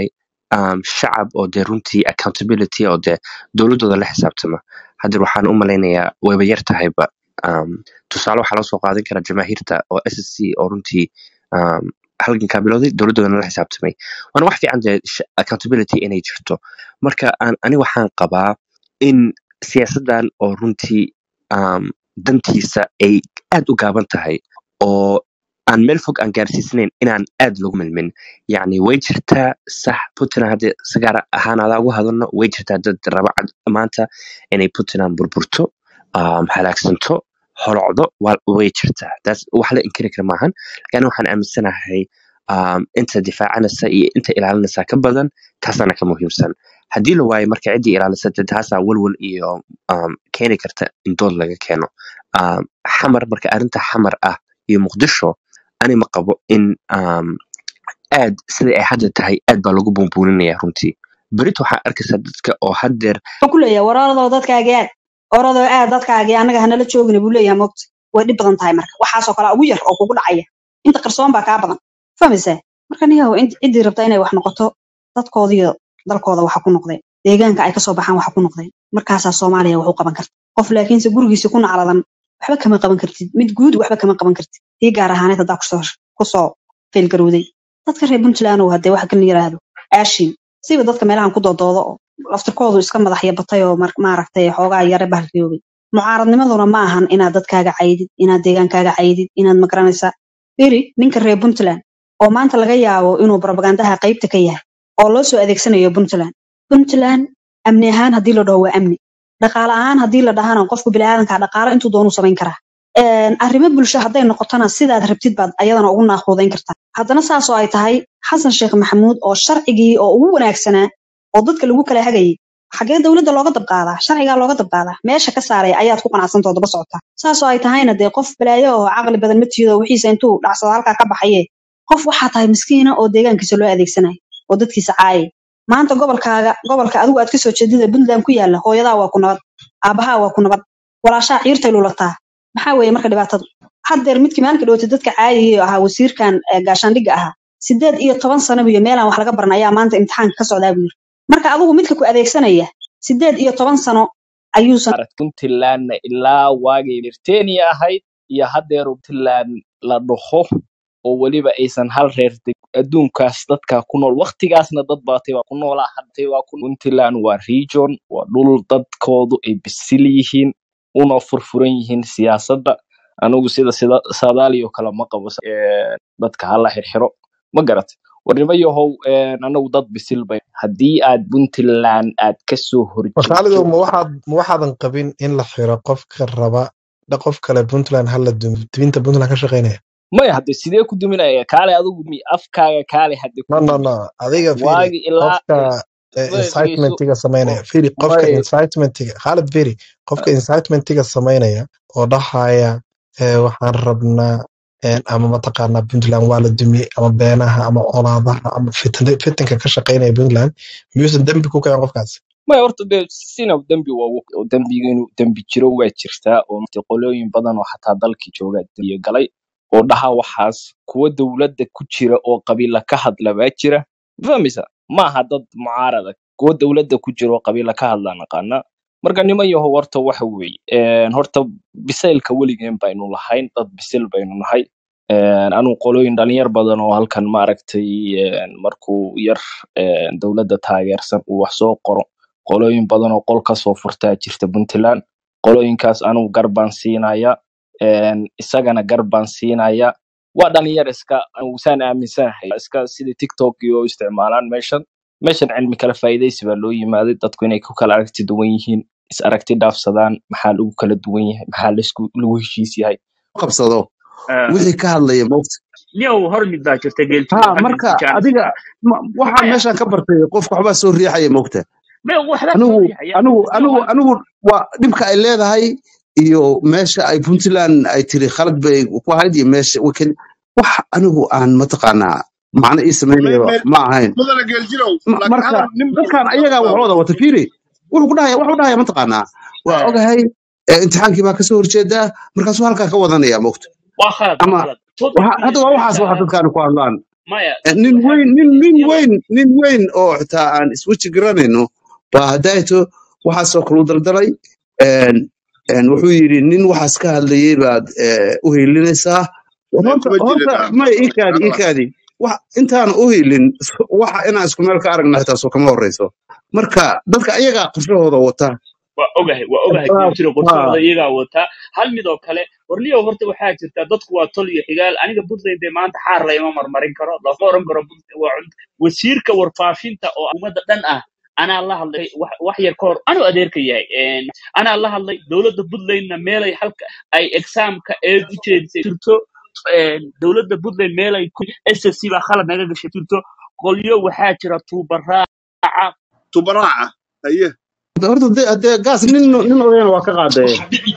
[SPEAKER 19] um, shacab oo dee runtii accountability oo dee dowladooda la xisaabtama haddeer waxaan u malaynayaa wayba yar tahayba um, tusaale waxaa loo soo qaadan karaa jamaahiirta oo s s c oo runtii um, halgankaa bilowday dowladoodana la xisaabtamay waana wax fiican dee sh- accountability inay jirto marka aan ani waxaan qabaa in siyaasadan oo runtii um, dantiisa ay aad u gaaban tahay oo aan meel fog aan gaarsiisnayn inaan aad lagu milmin yacni way jirtaa sax puntland haddii sagaar ahaan adaa ugu hadalno way jirtaa dad raba cad maanta inay puntland burburto um, halaagsanto holocdo waa- way jirtaa taas wax la inkiri kara maahan laakiin waxaan aaminsanahay um, inta difaacanaysa iyo inta ilaalinaysa ka badan taasana ka muhiimsan haddii la waayo marka ciddii ilaalisa dee taasaa walwal iyo um, keeni karta in dood laga keeno um, xamar marka arrinta xamar ah iyo muqdisho ani ma qabo in um, aad sida ay hadda tahay aad baa lagu buunbuuninaya runtii berito waxaa arkaysaa dadka oo haddeer
[SPEAKER 8] wuxuu ku leeyahay waraadoo dadkaagi aad oradoo aad dadkaagi annaga hanala joogina buu leeyahay moogta way dhib badan tahay marka waxaasoo kale ugu yar oo kugu dhacaya inta qarsoon baa kaa badan fahmaysaa marka niyahow cid- ciddii rabta inay wax noqoto dadkoodiyo dalkooda waxa ku noqdeen deegaanka ay kasoo baxaan waxa ku noqdeen markaasaa soomaaliya wax u qaban karta qof laakiinse gurigiisa ku nacladan waxba kama qaban kartid mid guud waxba kama qaban kartid tii gaar ahaaneed haddaa kusoo kusoo faylgarowday dadka reer puntland oo hadee waxa kala yiraahdo aashin siba dadka meelahan ku doodoodo oo laftirkoodu iska madaxya batay oo mar- maaragtay xoogaa yare bahalkiyoobay mucaaradnimaduna ma ahan inaad dadkaaga caydid inaad deegaankaaga caydid inaad magaranaysaa firi ninka reer puntland oo maanta laga yaabo inuu barbagandaha qaybta ka yahay oo loo soo adeegsanayo puntland puntland amni ahaan haddii la dhaho waa amni dhaqaale ahaan haddii la dhahana qofku biniaadanka dhaqaale intuu doonuu samayn karaa Een, arrimo bulsho hadday noqotona sidaad rabtid baad ayadana ugu naaquudayn kartaa haddana saasoo ay tahay xasan sheekh maxamuud oo sharcigii oo ugu wanaagsanaa oo dadka lagu kala hagayay xagee dowladda looga dabqaadaa sharcigaa looga dabqaadaa meesha ka saaraya ayaad ku qanacsantao daba socotaa saasoo ay tahayna dee qof balaayo oo caqli badan ma tiido wixiisa intuu dhacsado halkaa ka baxaye qof waxaa tahay miskiina oo deegaankiisa loo adeegsanayo oo dadkiisa caayay maanta gobolkaaga gobolka adigu aad kasoo jeedida puntland ku yaala hooyadaa waa ku nabad aabahaa waa ku nabad walaashaa ciirtay lulataa maxaa weeye marka dhibaatadu haddeer midkii maalinka dhawatay dadka caayayay oo ahaa wasiirkan eh, gaashaandhigga ahaa sideed iyo toban sano iyo meelaan wax laga baran ayaa maanta imtixaanka ka socdaa buu yiri marka adigu midka ku adeegsanaya sideed iyo toban sano ayuusan
[SPEAKER 4] maaragtay puntlandna ilaa waagay birtaniya ahayd iyo haddeer puntland la dhaho oo weliba aysan hal reer deg adduunkaas dadka ku nool waktigaasna dad baatay waa ku noolaa hadday waa ku puntland waa region waa dhul dadkoodu ay bisil yihiin una furfuran yihiin siyaasadda anigu sida sida saadaaliyo kale ma qabo eh, dadka hala xirxiro ma garat warnimo yahow eh, anagu dad bisil bay haddii aad puntland aad kasoo
[SPEAKER 12] wakaalidu
[SPEAKER 4] horjeedo
[SPEAKER 12] ma waxaad ma waxaadan qabin in la xiro qofka raba da qof kale puntland hala dubinta puntland ka shaqeynaya
[SPEAKER 4] maya hadde sidee ku duminaya kaale adigu mi afkaaga kaale hadde ku
[SPEAKER 12] no no
[SPEAKER 4] dumi
[SPEAKER 12] no adiga firi
[SPEAKER 4] waagi ilaa
[SPEAKER 12] qofka
[SPEAKER 4] eh,
[SPEAKER 12] eh,
[SPEAKER 4] maya dhegeyso
[SPEAKER 12] incitementiga sameynaya firi
[SPEAKER 4] oo
[SPEAKER 12] qofka
[SPEAKER 4] maya
[SPEAKER 12] incitementiga khalid firi qofka incitementiga sameynaya oo dhahaya eh, waxaan rabnaa eh, ama mataqaanaa puntland waa la dumiyey ama beenaha ama olaadaha ama fitan- fitanka ka shaqeynaya puntland miyuusan dembi ku kacan qofkaas
[SPEAKER 4] maya horta dee sina dembi waa wog- oo dembiga inuu dembi jiro waa jirtaa oo mate qolooyin badan oo xataa dalkii jooga dembiye galay oo dhaha waxaas kuwa dowladda ku jira oo qabiila ka hadla baa jira ma fahmaysa ma aha dad mucaarada kuwa dowladda ku jira oo qabiila ka hadla naqaana marka niman yahow horta waxa weeye een, horta bisaylka weligeen baynu lahayn dad bisil baynu nahay Een, anigu qolooyin dhalinyar badan oo halkan maaragtay een, markuu yar een, dowladda taageersan uu wax soo qoro qolooyin badan oo qol kasoo furtaa jirta puntland qolooyinkaas anigu gar baan siinaya een, isagana gar baan siinaya waa dhalinyar iska anigu saan aaminsanahay iska sida tiktok iyo isticmaalaan meeshan meeshan cilmi kala faa'iidaysi baa loo yimaaday dadku inay ku kala aragti duwan yihiin is aragti dhaafsadaan maxaa lagu kala duwan yahay maxaa laisku lagu heshiis yahay
[SPEAKER 2] qabsado
[SPEAKER 16] Ah,
[SPEAKER 2] wixii ka hadlaya mawt
[SPEAKER 16] niyow hor mid baa jirta geeltiro
[SPEAKER 2] ha
[SPEAKER 16] hal mid
[SPEAKER 2] marka
[SPEAKER 16] jaanis
[SPEAKER 2] adiga ma- waxaan
[SPEAKER 16] maya
[SPEAKER 2] meeshaan ka bartay qofka waxbaa soo riixaya mawta
[SPEAKER 16] maya waxbaa soo
[SPEAKER 2] anigu
[SPEAKER 16] riixaya
[SPEAKER 2] anigu
[SPEAKER 16] niyow
[SPEAKER 2] anigu
[SPEAKER 16] hal
[SPEAKER 2] anigu waa dhibka ay leedahay iyo meesha ay puntland ay tiri khalad bay ku ahayd iyo meesha wakan wax anigu aan mataqaanaa macno ii
[SPEAKER 20] Me-
[SPEAKER 2] samaynayaba
[SPEAKER 20] me-
[SPEAKER 2] ma ahayn
[SPEAKER 20] mudana geeljirow
[SPEAKER 2] Ma-
[SPEAKER 20] laakiin
[SPEAKER 2] marka
[SPEAKER 20] hadal nin baa
[SPEAKER 2] dadkan
[SPEAKER 20] dad
[SPEAKER 2] ayagaa
[SPEAKER 20] baa
[SPEAKER 2] waxooda wata fiiri wuxuu ku dhahaya wuxuu dhahaya mataqaanaa waa
[SPEAKER 16] Eh,
[SPEAKER 2] ogahay eh, imtixaankii baa kasoo horjeedaa markaasuu halkaa ka wadanaya mawta
[SPEAKER 16] waa khalad waa
[SPEAKER 2] ama
[SPEAKER 16] khalad
[SPEAKER 2] waxa- hadda waa
[SPEAKER 16] topickiisa
[SPEAKER 2] waxaas waxa
[SPEAKER 16] saaran
[SPEAKER 2] dadkaani ku hadlaan
[SPEAKER 16] maya
[SPEAKER 2] Eh,
[SPEAKER 16] dadka
[SPEAKER 2] nin
[SPEAKER 16] waxaa
[SPEAKER 2] weyn
[SPEAKER 16] jirta
[SPEAKER 2] nin nin
[SPEAKER 16] iyagoo
[SPEAKER 2] weyn nin weyn oo xitaa aan isweji garanayno baa hadayto waxaasoo kale u daldalay een, een, wuxuu yidhi nin waxaas ka hadlayay baad eh, u hiilinaysaa
[SPEAKER 3] maya
[SPEAKER 2] horta
[SPEAKER 3] kuma
[SPEAKER 2] horta
[SPEAKER 3] jirin
[SPEAKER 2] may ikaadi ikaadi wax intaan u hiilin waxa inaan isku meel ka aragna xitaa soo kama horeyso marka dadka ayagaa qorshahooda wata
[SPEAKER 16] waa ogahay waa ogahay
[SPEAKER 2] Ah,
[SPEAKER 16] jiro
[SPEAKER 2] ah,
[SPEAKER 16] qorshahooda iyagaa wataa hal mid oo kale warniyow horta waxaa jirta dadku waa tol iyo xigaal aniga puntland dee maanta xaar layma marmarin karo lama oran karo Puntland waa cun- wasiirka warfaafinta oo ummadda dhan ah anaa la hadlay wax wax yar ka hor anuu adeerka yahay Een, anaa la hadlay dowladda puntlandna meelay halka ay exaamka eed u jeedisay jirto Een, dowladda puntland meelay ssc baa khalad naga gashay jirto qolyo waxaa jira tuubaraaca
[SPEAKER 3] tubaraaca haye
[SPEAKER 2] horta dee dee gaas nin nin odayana waa ka qaadee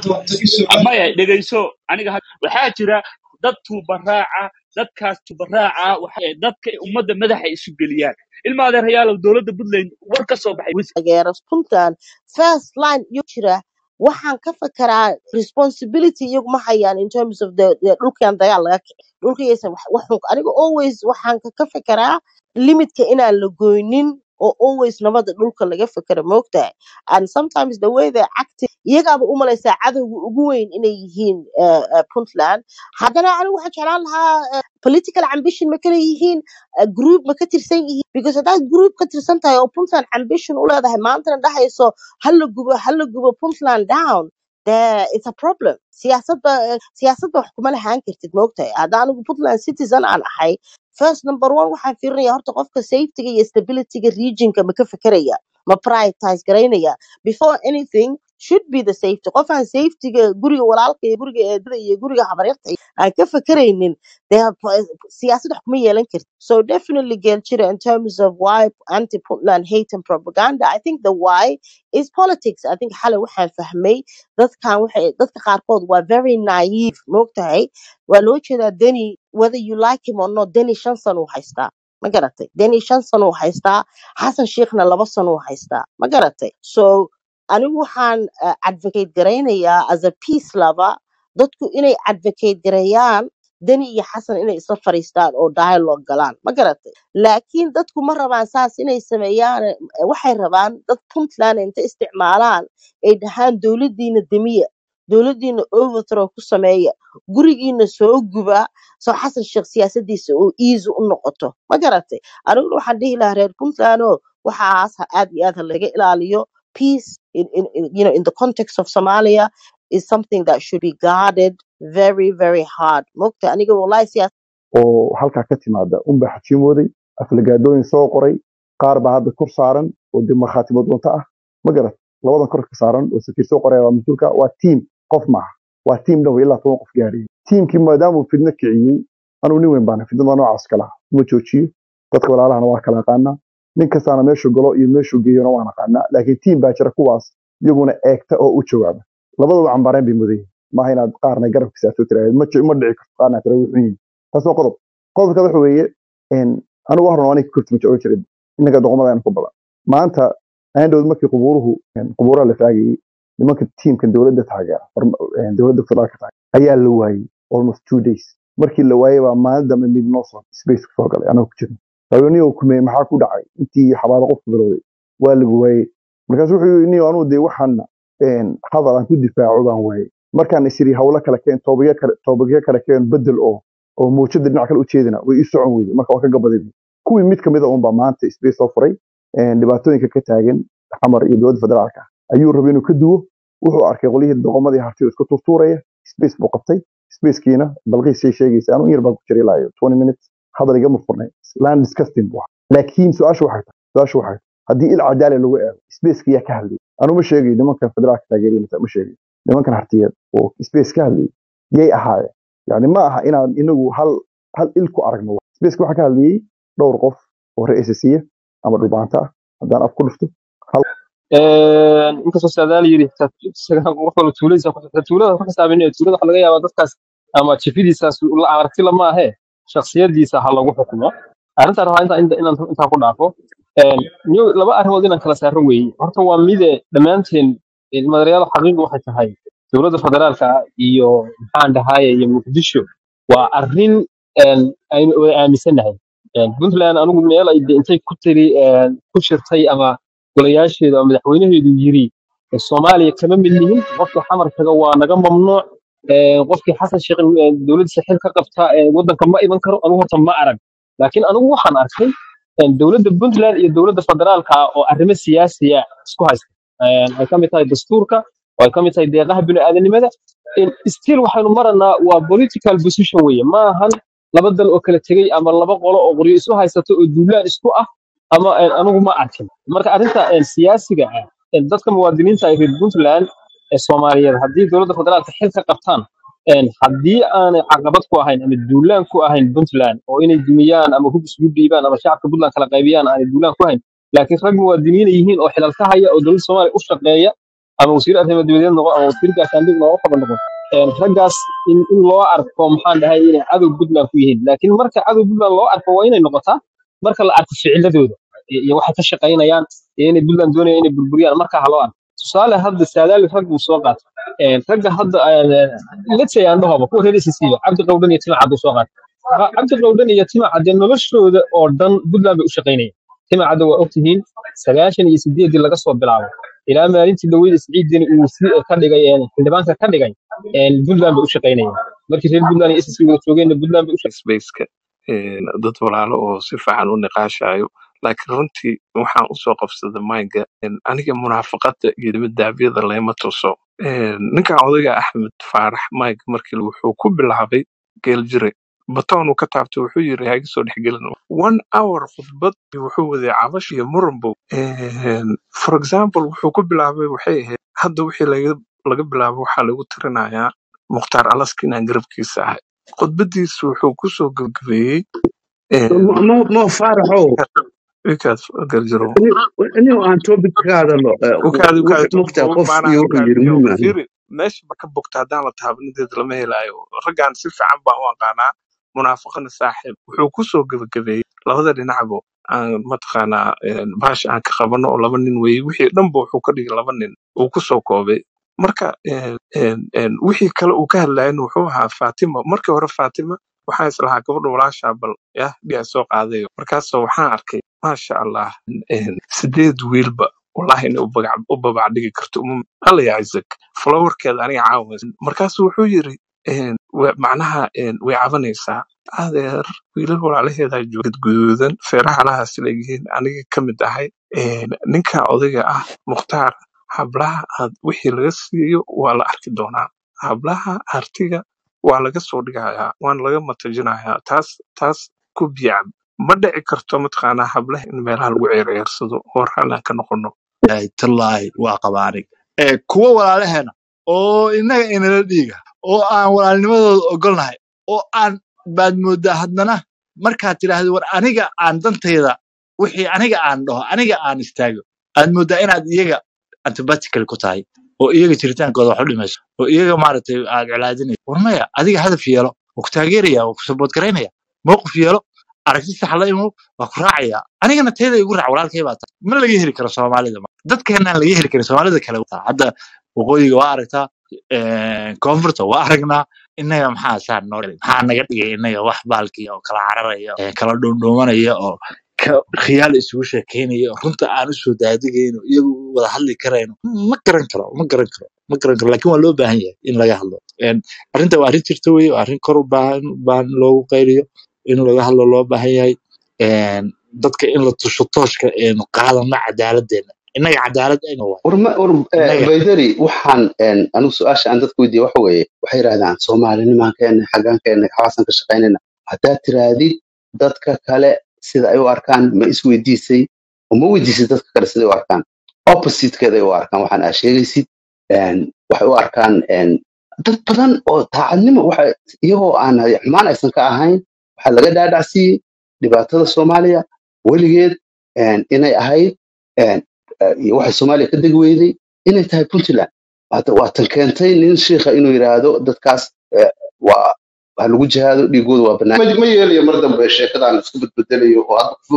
[SPEAKER 16] maya dhegayso aniga had- waxaa jira dad tuubaraaca dadkaas tuubaraaca waxa- dadka ummadda madaxa isu geliyaan ilma adeerayaalow dowladda puntland war ka soo baxay
[SPEAKER 20] taageero puntland first line iyo jira waxaan ka fekeraa responsibility iyagu ma hayaan in terms of the the dhulkan dagaal laga kici dhulkaysan wax wax xun aniga always waxaan ka ka fekeraa limitka inaan la goynin oo always nabada dhulka laga fekero moogtahay and sometimes the way they acting iyagaaba u malaysaa cadowga ugu weyn inay yihiin uh, uh, puntland haddana anigu waxaan jeclaan lahaa uh, political ambition ma kala yihiin uh, group ma ka tirsan yihiin because haddaad group ka tirsan tahay oo puntland ambition u leedahay maantana dhahayso hala gubo hala gubo puntland down there it's a problem siyaasadda eh, siyaasadda wax kuma lahaan kartid moogtahay hadda anigu puntland citizen aan ahay first number one waxaan fiirinaya horta qofka safetyga iyo stabilityga regionka ma ka fekeraya ma prioritize garaynaya before anything should be the safety qof aan safetyga guriga walaalka iyo guriga eedada iyo guriga habaryarta aan ka fekeraynin dee siyaasad wax kuma yeelan kartid so definitely geljira in terms of why anti puntland hate and propaganda i think the why is politics i think xalay waxaan fahmay dadkan waxay dadka qaarkood waa very naive moogtahay waa loo jeedaa deni whether you like him or not deni shan sano uu haystaa ma garatay deni shan sano uu haystaa xasan sheikhna laba sano uu haystaa ma garatay so anigu waxaan uh, advocate garaynayaa as a peace lover dadku inay advocate gareeyaan deni iyo xasan inay isla fariistaan oo dialogue galaan ma garatay laakiin dadku ma rabaan saas inay sameeyaan eh, waxay rabaan dad puntland inta isticmaalaan ay dhahaan dowladdiina demiya dowladdiina overthrow ku sameeya gurigiina soo guba soo xasan sheekh siyaasadiisa oo easy u noqoto ma garatay aniguna waxaan dhihi lahaa reer puntland oo waxaas ha- aad iyo aad ha laga ilaaliyo peace in, in, in, you know, in the context of somalia is something that should be guarded very very hard mogta aniga wallahi siyaas
[SPEAKER 21] oo halkaa ka timaada unbaa xajiimooday aflagaadooyin soo qoray qaar baa hadda kor saaran oo de markhaatimood doonto ah ma garat labadan kor ka saaran oo safiir soo qoraya waa mas-uulka waa tiim qof maaha waa tiim dhan wey ilaa toban qof gaarayay tiimkii maadaama uu fidno kiciyey anuu nin weyn baana fidnada noocaas kala uma joojiyo dadka walaalahana waa kala aqaanaa nin kastaana meeshuu galo iyo meeshuu geeyona waan aqaanaa laakiin tiim baa jira kuwaas iyaguna eegta oo u jawaaba labadaba cambaareen bay mudan yihiin maaha inaad qaarna garabka saarto tiraahdo ma ji- ma dhici karto qaarna tira wuxuu yihiin taas waa qodob qodobka waxa weeye een, anigu wax rabaa kurti ma jeclo jirin innaga doqomadaan ku badan maanta aandhowd markii qubuuruhu een, qubuuraha la faagayey nimanka tiimkan dowladda taageera horma- een, dowladda federaalka taageera ayaa la waayey almost two days markii la waayey baa maalin dambe mid noo soo space kusoo galay anagoo ku jirna haweeniyoo kumey maxaa ku dhacay intii xabaalo qofku bilowday waa lagu waayey markaasu wuxuu yidhi niyo anugu dee waxaana een, hadal aan ku difaaco baan waayey markaan isiri hawlo kale keen toobagyo kale toobagyo kale keen bedel oo oo muujada dhinac kale u jeedina way ii socon weyday marka waa ka gabaday kuwii mid kamid a unbaa maanta space soo furay een, dhibaatooyinka ka taagan xamar iyo dowladda federaalka ayuu rabay inuu ka duwo wuxuu arkay qolyihii doqomadii harti oo isku turtuuraya space buu qabtay spacekiina balqiisay sheegaysa anu in yar baa ku jiray ilaa iyo 20 minutes hadal igama furnay land disgusting buu ahaa laakiin su-aashu waxay tahay su-aashu waxay tahay haddii il cadaala lagu eego spaceka yaa ka hadlayay anu ma sheegayo nimankan federaalka taageeriya ma sheegayo nimankan hartiyeed oo space ka hadlayay yay ahaayeen yani ma aha inaan inagu hal hal il ku aragno spaceka waxaa ka hadlayay dhowr qof oo ra-iisasiya ama dhulbaanta ah haddaan af ku dhufto hal
[SPEAKER 13] inkastoo saadaal yiri xitaa qof walba tuuladiisa ku xisaabi tuulada ku xisaabinaya tuulada waxa laga yaabaa dadkaas ama jifidiisaas la aragti lama ahe shakhsiyadiisa ha lagu xukumo arrintaan rabaa inta inta inaan intaan ku dhaafo Een, niyo- laba arrimood inaan kala saaro weeye horta waa mide dhammaanteen madarayaal xaqiiqi waxay tahay dowladda federaalka iyo maxaan dhahaye iyo muqdisho waa arrin een, aynu wada aaminsanahay Een, puntland anigu meel ay de intay ku tiri een, ku shirtay ama golayaasheedu ama madaxweynaheedu yiri "Ee, soomaaliya kama mid nihin qofka xamar taga waa naga mamnuuc Een, qofkii xasan sheekh ee, dowladdiisa xil ka qabta ee, waddanka ma iman karo anigu horta ma arag laakiin anigu waxaan arkay een, dowladda puntland iyo dowladda federaalka ah oo arrimo siyaasiya isku haysta Een, ay ka mid tahay dastuurka oo ay ka mid tahay deeqaha bini'aadanimada In still waxaynu maranaa waa political position weeye ma ahan laba dal oo kala tegey ama laba qolo oo qoryo isu haysato oo duulaan isku ah ama een, anigu ma arkin marka arrinta een, siyaasiga ah een, dadka muwaadiniinta ay reer puntland ee soomaaliyeed haddii dowladda federaalka xil ka qabtaan een, haddii aanay caqabad ku ahayn ama duulaan ku ahayn puntland oo inay dumiyaan ama hub isugu dhiibaan ama shacabka puntland kala qaybiyaan aanay duulaan ku ahayn laakiin rag muwaadiniina yihiin oo xilal ka haya oo dowladda soomaaliya u shaqeeya ama wasiir arrimo dibadeed noqon ama wasiir gaashaandhig noqon qaba noqon Een, raggaas in, in loo arko maxaan dhahay inay cadow puntland ku yihiin laakiin marka cadow puntland loo arko waa inay noqotaa marka la arko ficiladooda iyo iyo waxay ka shaqaynayaan iyo inay puntland doonayaan inay burburiyaan marka ha loo arko tusaale hadda saadaali rag buu soo qaatay Een, ragga hadda let's say aan dhahoba kuwa reer SSC ba cabdi qowdhan iyo tima caddu soo qaatay Ha- cabdi qowdhan iyo tima cadde noloshooda oo dhan puntland bay u shaqaynayaan tima cadde waa ogtihiin sagaashan iyo sideedii laga soo bilaabo ilaa maalintii dhaweyda siciidini uu si ka dhigay een, xildhibaanka ka dhigay een, puntland bay u shaqaynayaan markii reer puntland iyo SSC wada joogeenna puntland bay u
[SPEAKER 5] spaceka een, dad walaalo oo si fiican u niqaashayo laakiin runtii waxaan usoo qabsaday mayga een, aniga munaafaqada iyo dibadaabyada layma tuso Een, ninkan odayga axmed faarax mayg markii wuxuu ku bilaabay geeljire batoon uu ka taabtay wuxuu yiri ha iga soo dhexgelin one hour khudbad wuxuu waday cabash iyo muranbow Een, for example wuxuu ku bilaabay waxay ahayd hadda wixii laga laga bilaabo waxaa lagu tirinayaa mukhtaar alaska inaan garabkiisa ahay khudbadiisu wuxuu kusoo gabagabeeyey
[SPEAKER 22] mo mo- mo faaraxow
[SPEAKER 5] wikaas galjiro
[SPEAKER 22] inuu aan topic ka hadalno eh,
[SPEAKER 5] ukaadi
[SPEAKER 22] wux
[SPEAKER 5] ukaadi
[SPEAKER 22] mogtaa qof
[SPEAKER 5] baana
[SPEAKER 22] iyo wuxuu
[SPEAKER 5] ukaadi
[SPEAKER 22] yiri
[SPEAKER 5] iyo
[SPEAKER 22] muhiim ahayn
[SPEAKER 5] firi meesha ba ka bogta haddaan la taabanadeed lama helaayo raggaan si fiican baan u aqaanaa munaafaqana saaxiib wuxuu kusoo gebagabeeyey labada dhinacbo aan mataqaanaa een, baasha aan ka qabano oo laba nin weeye wixii dhanba wuxuu ka dhigay laba nin uu kusoo koobay marka een, een, een, wixii kale uu ka hadlayan wuxuu ahaa faatima markii hore faatima waxaan islahaa gabadha walaashaa bal yah dhigaa soo qaadayo markaasoo waxaan arkay maasha allah een, sideed wiilba wallahi inay u bagac- u babacdhigi karto uma- alla ya isaac flowerkeeda aniga caawa markaasuu wuxuu yiri een, wa- macnaha een, way cabanaysaa adeer wiilal walaalaheedaa jooga guduudan feeraha leeyihiin aniga ka mid ahay een, ninka odayga ah mukhtaar hablaha aad wixii laga siiyo waa la arki doonaa hablaha artiga waa laga soo dhigayaa waana laga matajinayaa taas taas ku biyacab ma dhici karto mataqaanaa hablaha in meelaha lagu ceersado oo raalli aan ka noqono
[SPEAKER 3] ilaahay tallaahi waa qabaanig ee kuwa walaalaheena oo innaga inala dhiiga oo aan walaalnimadooda ogolnahay oo aan baad mooddaa haddana markaad tidhaahdo war aniga aan dantayda wixii aniga aan dhaho aniga aan istaago aad mooddaa inaad iyaga antibatical ku tahay oo iyaga jiritaankooda wax u dhimayso oo iyaga maaragtay aad colaadinayso war maya adiga hadaf yeelo waa ku taageeraya waa ku sabood garaynaya mowqif yeelo aragti sax la imow waa ku raacaya anigana tayda igu raac walaalkay baa tahay ma laga heli karo soomaalida ma dadkeenaan laga heli karin soomaalida kale waa hadda waqooyiga waa aragtaa een, koonfurta waa aragnaa innaga maxaa saa noo dhigay? maxaa naga dhigay innaga wax baalkii oo kala cararaya ee kala dhuundhuumanaya oo ka khiyaal isugu sheekeynaya oo runta aan usoo daadigayno iyagu wada hadli karayno ma garan karo ma garan karo ma garan karo laakiin waa loo baahan yahay in laga hadlo Een, arrinta waa arrin jirta weye waa arrin kor u baahan baahan loogu qayliyo in laga hadlo loo baahan yahay Een, dadka in la tusho tooshka eenu qaadano cadaaladdeena innaga cadaalad aynu waay
[SPEAKER 2] war ma war
[SPEAKER 3] innaga
[SPEAKER 2] baydari waxaan een, anigu su-aasha aan dadku weydiiye waxa weeye waxay yidhahdaan soomaalinimaan keena xaggaan keena xawaasan ka shaqaynayna haddaad tirahdid dadka kale sida ay u arkaan ma isweydiisay oo ma weydiisay dadka kale sida ay u arkaan oppositekeeda ay u arkaan waxaan aa sheegaysid een, waxay u arkaan een, dad badan oo daacadnimo waxa iyagoo aan xumaan aysan ka ahayn waxaa laga dhaadhacsiiyey dhibaatada soomaaliya weligeed een, inay ahayd een, eh, iyo waxay soomaaliya ka degi weyday inay tahay puntland Hadda waa tan keentay nin shiikha inuu yidhaahdo dadkaas eh, waa ha lagu jihaado dhiigooda waa banaan ma ma yeelayo mar dambe sheekadan isku bedbedelayo oo hadda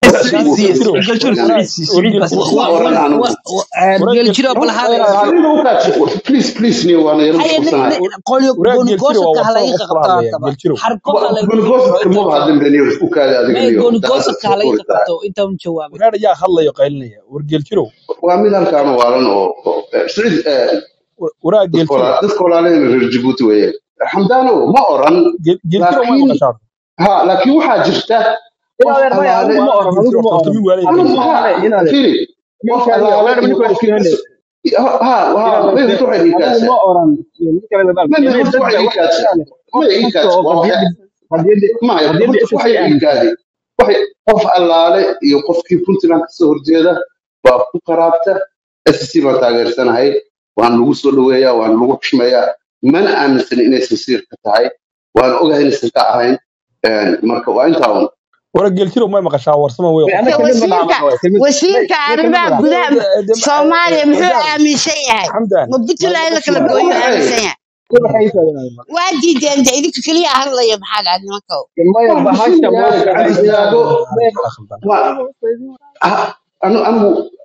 [SPEAKER 10] warkaasi wuu
[SPEAKER 11] Siciid
[SPEAKER 10] ka
[SPEAKER 11] Siciid
[SPEAKER 10] wanaagsan
[SPEAKER 11] Galjiro Siciid Siciid baa
[SPEAKER 10] ma
[SPEAKER 11] Siciid
[SPEAKER 10] oran anigu
[SPEAKER 11] Galjiro bal hal
[SPEAKER 10] aniga u kaadsi please please ni waana yar
[SPEAKER 11] haye
[SPEAKER 10] mashquulsanahay
[SPEAKER 11] qolyo
[SPEAKER 9] waraag geeltiro waa
[SPEAKER 11] goonigoosabka ha
[SPEAKER 9] warsamo
[SPEAKER 11] laga
[SPEAKER 9] qof kala
[SPEAKER 11] qabto
[SPEAKER 9] hadlaya
[SPEAKER 11] haddaba
[SPEAKER 9] geeltiro
[SPEAKER 11] xarko ha laga
[SPEAKER 10] gonigosadka maba hadlin beniyo u kaada adiga
[SPEAKER 11] may
[SPEAKER 10] niyo
[SPEAKER 11] goonigoosabka ha laga
[SPEAKER 10] daaqada
[SPEAKER 11] qabto inta un jawaabin
[SPEAKER 9] waraag ayaa hadlayo qaylinaya war geeltiro
[SPEAKER 10] waa mid halkaana waalan oo oo- eh, siciid eh,
[SPEAKER 9] waraag
[SPEAKER 10] dadka
[SPEAKER 9] geeltiro
[SPEAKER 10] wala- dadka walaalahayna reer jabuuti weeye xamdaano ma oran
[SPEAKER 9] geeltiro ma
[SPEAKER 10] laakiin
[SPEAKER 9] maqashaa
[SPEAKER 10] ha laakiin waxaa jirta qof
[SPEAKER 6] inaad maya
[SPEAKER 10] allaale
[SPEAKER 6] anigu ma oran anigu ma
[SPEAKER 9] horta
[SPEAKER 6] oran
[SPEAKER 9] min waalay
[SPEAKER 10] anigu
[SPEAKER 9] geeltiro
[SPEAKER 10] ha
[SPEAKER 6] inaade inaade
[SPEAKER 10] firi qof
[SPEAKER 6] ninkan
[SPEAKER 10] allaale
[SPEAKER 6] walaal
[SPEAKER 10] iyo
[SPEAKER 6] ninkan
[SPEAKER 10] qofkii
[SPEAKER 6] iskuhende
[SPEAKER 10] ha ha ha
[SPEAKER 6] inaade
[SPEAKER 10] may horta waxay ii
[SPEAKER 6] anigu
[SPEAKER 10] kaadsa
[SPEAKER 6] ma oran ninkan labaal
[SPEAKER 10] may may
[SPEAKER 6] inay
[SPEAKER 10] horta
[SPEAKER 6] dadka
[SPEAKER 10] waxay ii
[SPEAKER 6] wax
[SPEAKER 10] kaadsa
[SPEAKER 6] inaade qof
[SPEAKER 10] may ii
[SPEAKER 6] kasta
[SPEAKER 10] kaadsa
[SPEAKER 6] oo
[SPEAKER 10] waa
[SPEAKER 6] qadiyada
[SPEAKER 10] waxa
[SPEAKER 6] qadiyada
[SPEAKER 10] maya
[SPEAKER 6] qadiyada
[SPEAKER 10] horta
[SPEAKER 6] SSC
[SPEAKER 10] waxay ii
[SPEAKER 6] aaminsan
[SPEAKER 10] kaadi waxay qof allaale iyo qofkii puntland kasoo horjeeda baa ku qaraabta SSC baan taageersanahay waan lagu soo dhaweeyaa waan lagu xushmeeyaa mana aaminsan inay sinsiirka tahay waan ogahay inaysan ka ahayn Een, marka waa intaa un
[SPEAKER 9] waraag geeltiro ma maqashaa warsamo wey
[SPEAKER 6] may
[SPEAKER 9] qof
[SPEAKER 6] ana
[SPEAKER 9] kala
[SPEAKER 6] kelmad ma
[SPEAKER 14] wasiirka
[SPEAKER 6] dhaamana waay kelmad may
[SPEAKER 14] wasiirka
[SPEAKER 6] may kelmad
[SPEAKER 14] arrimaha
[SPEAKER 6] ma
[SPEAKER 14] gudaha soomaaliya muxuu aaminsan yahay
[SPEAKER 9] xamdan
[SPEAKER 14] ma puntland in la kala
[SPEAKER 10] marka
[SPEAKER 14] gooyo
[SPEAKER 10] waxay
[SPEAKER 14] aaminsan yahay
[SPEAKER 6] waxay taaganaayeen
[SPEAKER 14] waa diideen de idinka keliya hadlaya maxaa dhaca nimanka
[SPEAKER 6] maya
[SPEAKER 10] waa
[SPEAKER 6] bahasha
[SPEAKER 10] bismillaah
[SPEAKER 6] moogta
[SPEAKER 10] gacan istaago
[SPEAKER 6] maya
[SPEAKER 10] waa ah, anu- anigu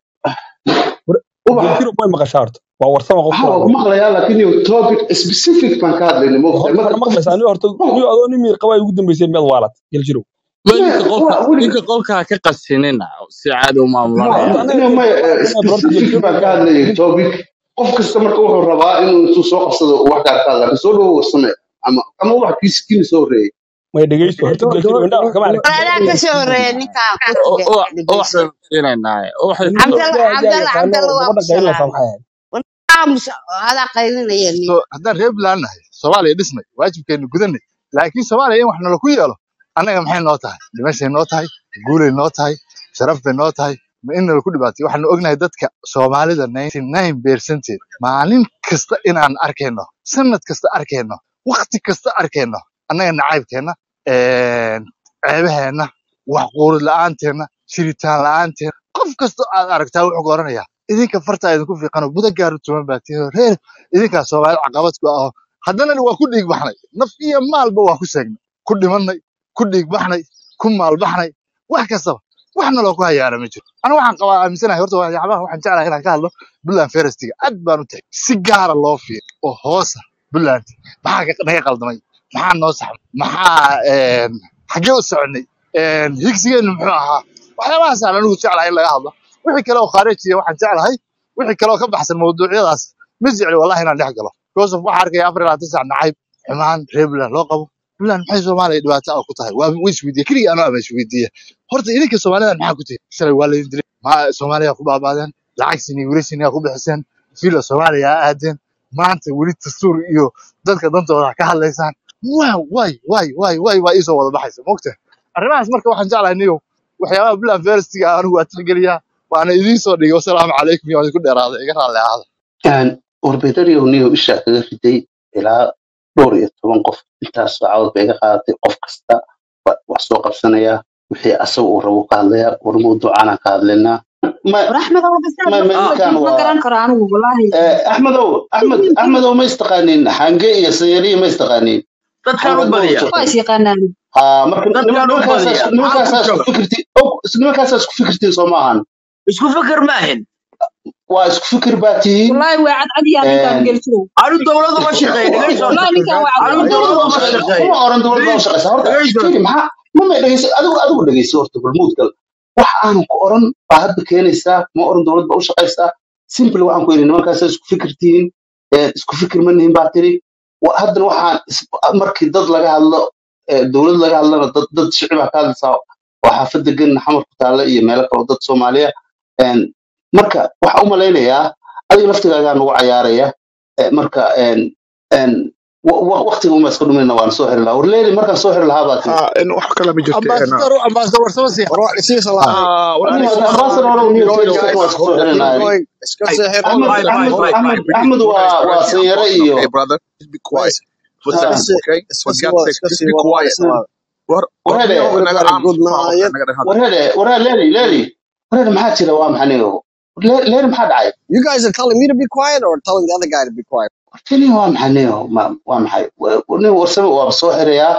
[SPEAKER 10] ubax
[SPEAKER 9] geeltiro ma maqashaa horta waa warsamo qof
[SPEAKER 10] ha
[SPEAKER 9] kala
[SPEAKER 10] waa ku
[SPEAKER 9] hadlaya
[SPEAKER 10] maqlayaa laakiin iyo topic specific baan ka hadlayna moogtahay
[SPEAKER 9] horta
[SPEAKER 10] marka
[SPEAKER 9] ma maqlaysaa
[SPEAKER 10] qofki
[SPEAKER 9] aniga horta niyo adoo nin miir qabaa ugu dambeyseen miyaad waalat geeltiro
[SPEAKER 7] ma
[SPEAKER 10] maya
[SPEAKER 7] ninka qolka
[SPEAKER 10] waa weliga
[SPEAKER 7] ninka qolka ha ka qasinina si caadi u
[SPEAKER 10] ma
[SPEAKER 7] maamulanaya
[SPEAKER 9] horta anaga
[SPEAKER 10] aniga maya
[SPEAKER 9] geeltiro
[SPEAKER 10] eh,
[SPEAKER 9] baan hadlaya
[SPEAKER 10] specific
[SPEAKER 9] bal horta geeltiro
[SPEAKER 10] baan ka hadlayay topic qof kasta marka wuxuu rabaa inuu intuu soo qabsado uu wax gaar ka hadla kasoo dhawo warsame ama ama wax kiis kiina soo horeeyay
[SPEAKER 9] may dhegeysto horta geeltiro indhaha wax kama aragtid
[SPEAKER 14] walaalaha ka soo horeeya ninkaa kursiga dhegeyso
[SPEAKER 7] waxaynu siinaynaa waxay
[SPEAKER 9] ninka
[SPEAKER 14] cabdalla
[SPEAKER 9] yaa yaa
[SPEAKER 14] cabdalla
[SPEAKER 9] yaqaano
[SPEAKER 14] cabdalla waa
[SPEAKER 9] gabadha
[SPEAKER 14] ku
[SPEAKER 9] qaylinaysaa
[SPEAKER 14] salaamay
[SPEAKER 9] maxay ahayd
[SPEAKER 14] aamus adaa qaylinaya nin
[SPEAKER 3] so haddaan reer bilaan nahay soomaaliya dhisnay waajibkeenu gudanay laakiin soomaaliya in wax nala ku yeelo annaga maxay noo tahay dhimashay noo tahay guulay noo tahay sharaf bay noo tahay ma in nala ku dhibaatay waxaanu ognahay dadka soomaalida 99 percentage maalin kasta inaan arkayno sanad kasta arkayno waqti kasta arkayno annaga nacaybkeenna een, ceebaheenna wax quurid la'aanteenna jiritaan la'aanteenna qof kasta aad aragtaa wuxuu ku oranayaa idinka fartaa idinku fiiqano buda gaaru tuman baa tihiin reer idinkaa soomaali caqabad ku aho haddana waa ku dhiig baxnay naf iyo maalba waa ku seegnay ku dhimannay ku dhiig baxnay ku maal baxnay wax kastaba wax naloo ku hayaana ma jiro aniga waxaan qabaa aaminsanahay horta waxyaabaha waxaan jeclahay inaan ka hadlo buntland ferestiga aad baan u tahay si gaara loo fiiro oo hoosa buntland maxaa ka- naga qaldamay maxaa noo saxmay maxaa een, xaggee u soconay een, higsigeennu muxuu ahaa waxyaabahaasaan anigu jeclahay in laga hadlo wixii kale oo khaarijiya waxaan jeclahay wixii kale oo ka baxsan mawduucyadaas ma jecli wallahi inaan dhex galo joseph waxaa arkaya afar iyo labaatan sac nacayb xumaan reer buntland loo qabo buntland maxay soomaaliya dhibaato ah ku tahay waa way isweydiiye keligii anoo ama isweydiiye horta idinka soomaalidan maxaa ku tihi shalay waa laydin dilay ma soomaaliya ku baabaadeen lacag sini wiilashiini ku bixiseen fila soomaaliya ha aadeen maanta weli dastuur iyo dadka dantooda ka hadlaysaan waa way way way way waa iisoo wada baxaysa mogta arrimahaas marka waxaan jeclahay niyow waxyaabaha buntland ferestiga anigu waa tixgeliyaa waana idiin soo dhigay wasalaamu calaykum iyo waan idinku dheeraaday iga raalli ahaada
[SPEAKER 2] Een, warbixinadii niyo isha kaga riday ilaa dhowr iyo toban qof intaas saacadood bay iga qaadatay qof kasta wa- wax soo qabsanaya wixii asaga uu rabo ka hadlaya war mawduucaanaan ka hadlaynaa ma
[SPEAKER 8] war axmed oo basaad
[SPEAKER 2] ma
[SPEAKER 8] la
[SPEAKER 2] ma ninkan
[SPEAKER 8] ma
[SPEAKER 2] waa
[SPEAKER 8] garan karo anigu wallaahi
[SPEAKER 2] eh, axmedow axmed axmedow ma istaqaaniin xange iyo sayariya ma istaqaaniin
[SPEAKER 6] dadkaan u
[SPEAKER 2] axmed ma
[SPEAKER 6] badiya
[SPEAKER 2] wada
[SPEAKER 8] waa is
[SPEAKER 2] shaqeyn
[SPEAKER 8] yaqaanaan
[SPEAKER 2] ha marka nim-
[SPEAKER 6] dadkaan u
[SPEAKER 2] nimankaasaa
[SPEAKER 6] badiya maxaa
[SPEAKER 2] nimankaasaa
[SPEAKER 6] ku
[SPEAKER 2] isku
[SPEAKER 6] jaba
[SPEAKER 2] fikirti oh, nimankaasaa isku fikirtiin soo maahan
[SPEAKER 6] isku fikir ma ahin
[SPEAKER 2] waa isku fikir baa tihiin
[SPEAKER 8] wallaahi waa cadcad yaa ninkaan
[SPEAKER 2] Een,
[SPEAKER 8] geljirow
[SPEAKER 6] anu dowladu ma shaqeyn dhegeyso
[SPEAKER 8] wallaahi ninkaan waa
[SPEAKER 6] anu
[SPEAKER 8] cadcad
[SPEAKER 6] dowladu ma
[SPEAKER 2] kuma
[SPEAKER 6] shaqeyn
[SPEAKER 2] oran dowladda u shaqeysa horta
[SPEAKER 6] dhegeyso
[SPEAKER 2] firi maxaa ma ma dhegeyso adigu adigu dhegeyso horta balmuudgal wax aanu ku oran baa hadda keenaysaa ma oran dowladda u shaqeysaa simple waxaan ku yidhi nimankaasaa isku fikir tihiin ee, isku fikir ma nihin baa tiri Wa- haddana waxaan is- markii dad laga hadlo ee, dowlad laga hadlana dad dad shicibaa ka hadlaysaa oo xaafadda gen xamar ku taalla iyo meelo kale oo dad soomaaliya Een, marka waxaa u malaynayaa adiga laftigaagaa nagu cayaaraya Ee, marka een, een, wa- wa- waqtiga uma iska dhuminna waan soo xiri lahaa warleeli markaan soo xiri lahaa baa tiri
[SPEAKER 12] ha in wax kale ma jirto ena
[SPEAKER 3] ambassador ambassador warsama si
[SPEAKER 12] war wax isii
[SPEAKER 3] ah
[SPEAKER 12] salaam
[SPEAKER 3] walaal
[SPEAKER 2] niyo
[SPEAKER 3] isma
[SPEAKER 2] ambassador orow niyo
[SPEAKER 12] going
[SPEAKER 2] soo
[SPEAKER 12] guys
[SPEAKER 2] waa iska soo
[SPEAKER 12] keep
[SPEAKER 2] xirinaya
[SPEAKER 12] going iska
[SPEAKER 3] ay
[SPEAKER 12] seexir
[SPEAKER 2] axmed
[SPEAKER 6] Bye, bye,
[SPEAKER 2] axmed
[SPEAKER 6] bye, bye.
[SPEAKER 2] axmed
[SPEAKER 3] we need
[SPEAKER 2] axmed
[SPEAKER 3] to
[SPEAKER 2] waa
[SPEAKER 3] recognize
[SPEAKER 2] waa
[SPEAKER 3] correctly
[SPEAKER 2] sanyare
[SPEAKER 3] unfortunately
[SPEAKER 2] iyo
[SPEAKER 3] okay brother just be quiet for
[SPEAKER 2] ha,
[SPEAKER 12] iska
[SPEAKER 3] seconds
[SPEAKER 12] sii
[SPEAKER 3] okay
[SPEAKER 12] iska
[SPEAKER 3] for
[SPEAKER 12] sii
[SPEAKER 3] God's
[SPEAKER 12] wada
[SPEAKER 3] sake
[SPEAKER 12] iska
[SPEAKER 3] just
[SPEAKER 12] sii
[SPEAKER 3] be
[SPEAKER 12] wada
[SPEAKER 3] quiet
[SPEAKER 12] salaam
[SPEAKER 3] war war
[SPEAKER 2] warhede
[SPEAKER 3] niyo
[SPEAKER 12] very
[SPEAKER 3] naga
[SPEAKER 12] very
[SPEAKER 3] aamus
[SPEAKER 12] good
[SPEAKER 3] ma
[SPEAKER 12] night
[SPEAKER 3] naga dhex hadla
[SPEAKER 2] warhede warhede leeli leeli warhede maxaa jira waa maxaa niyo Le- leeli maxaa dhacay
[SPEAKER 12] you guys are telling me to be quiet or telling the other guy to be quiet
[SPEAKER 2] tini waa maxaa niyo ma waa maxay Wa- niyo warsame waaba soo xirayaa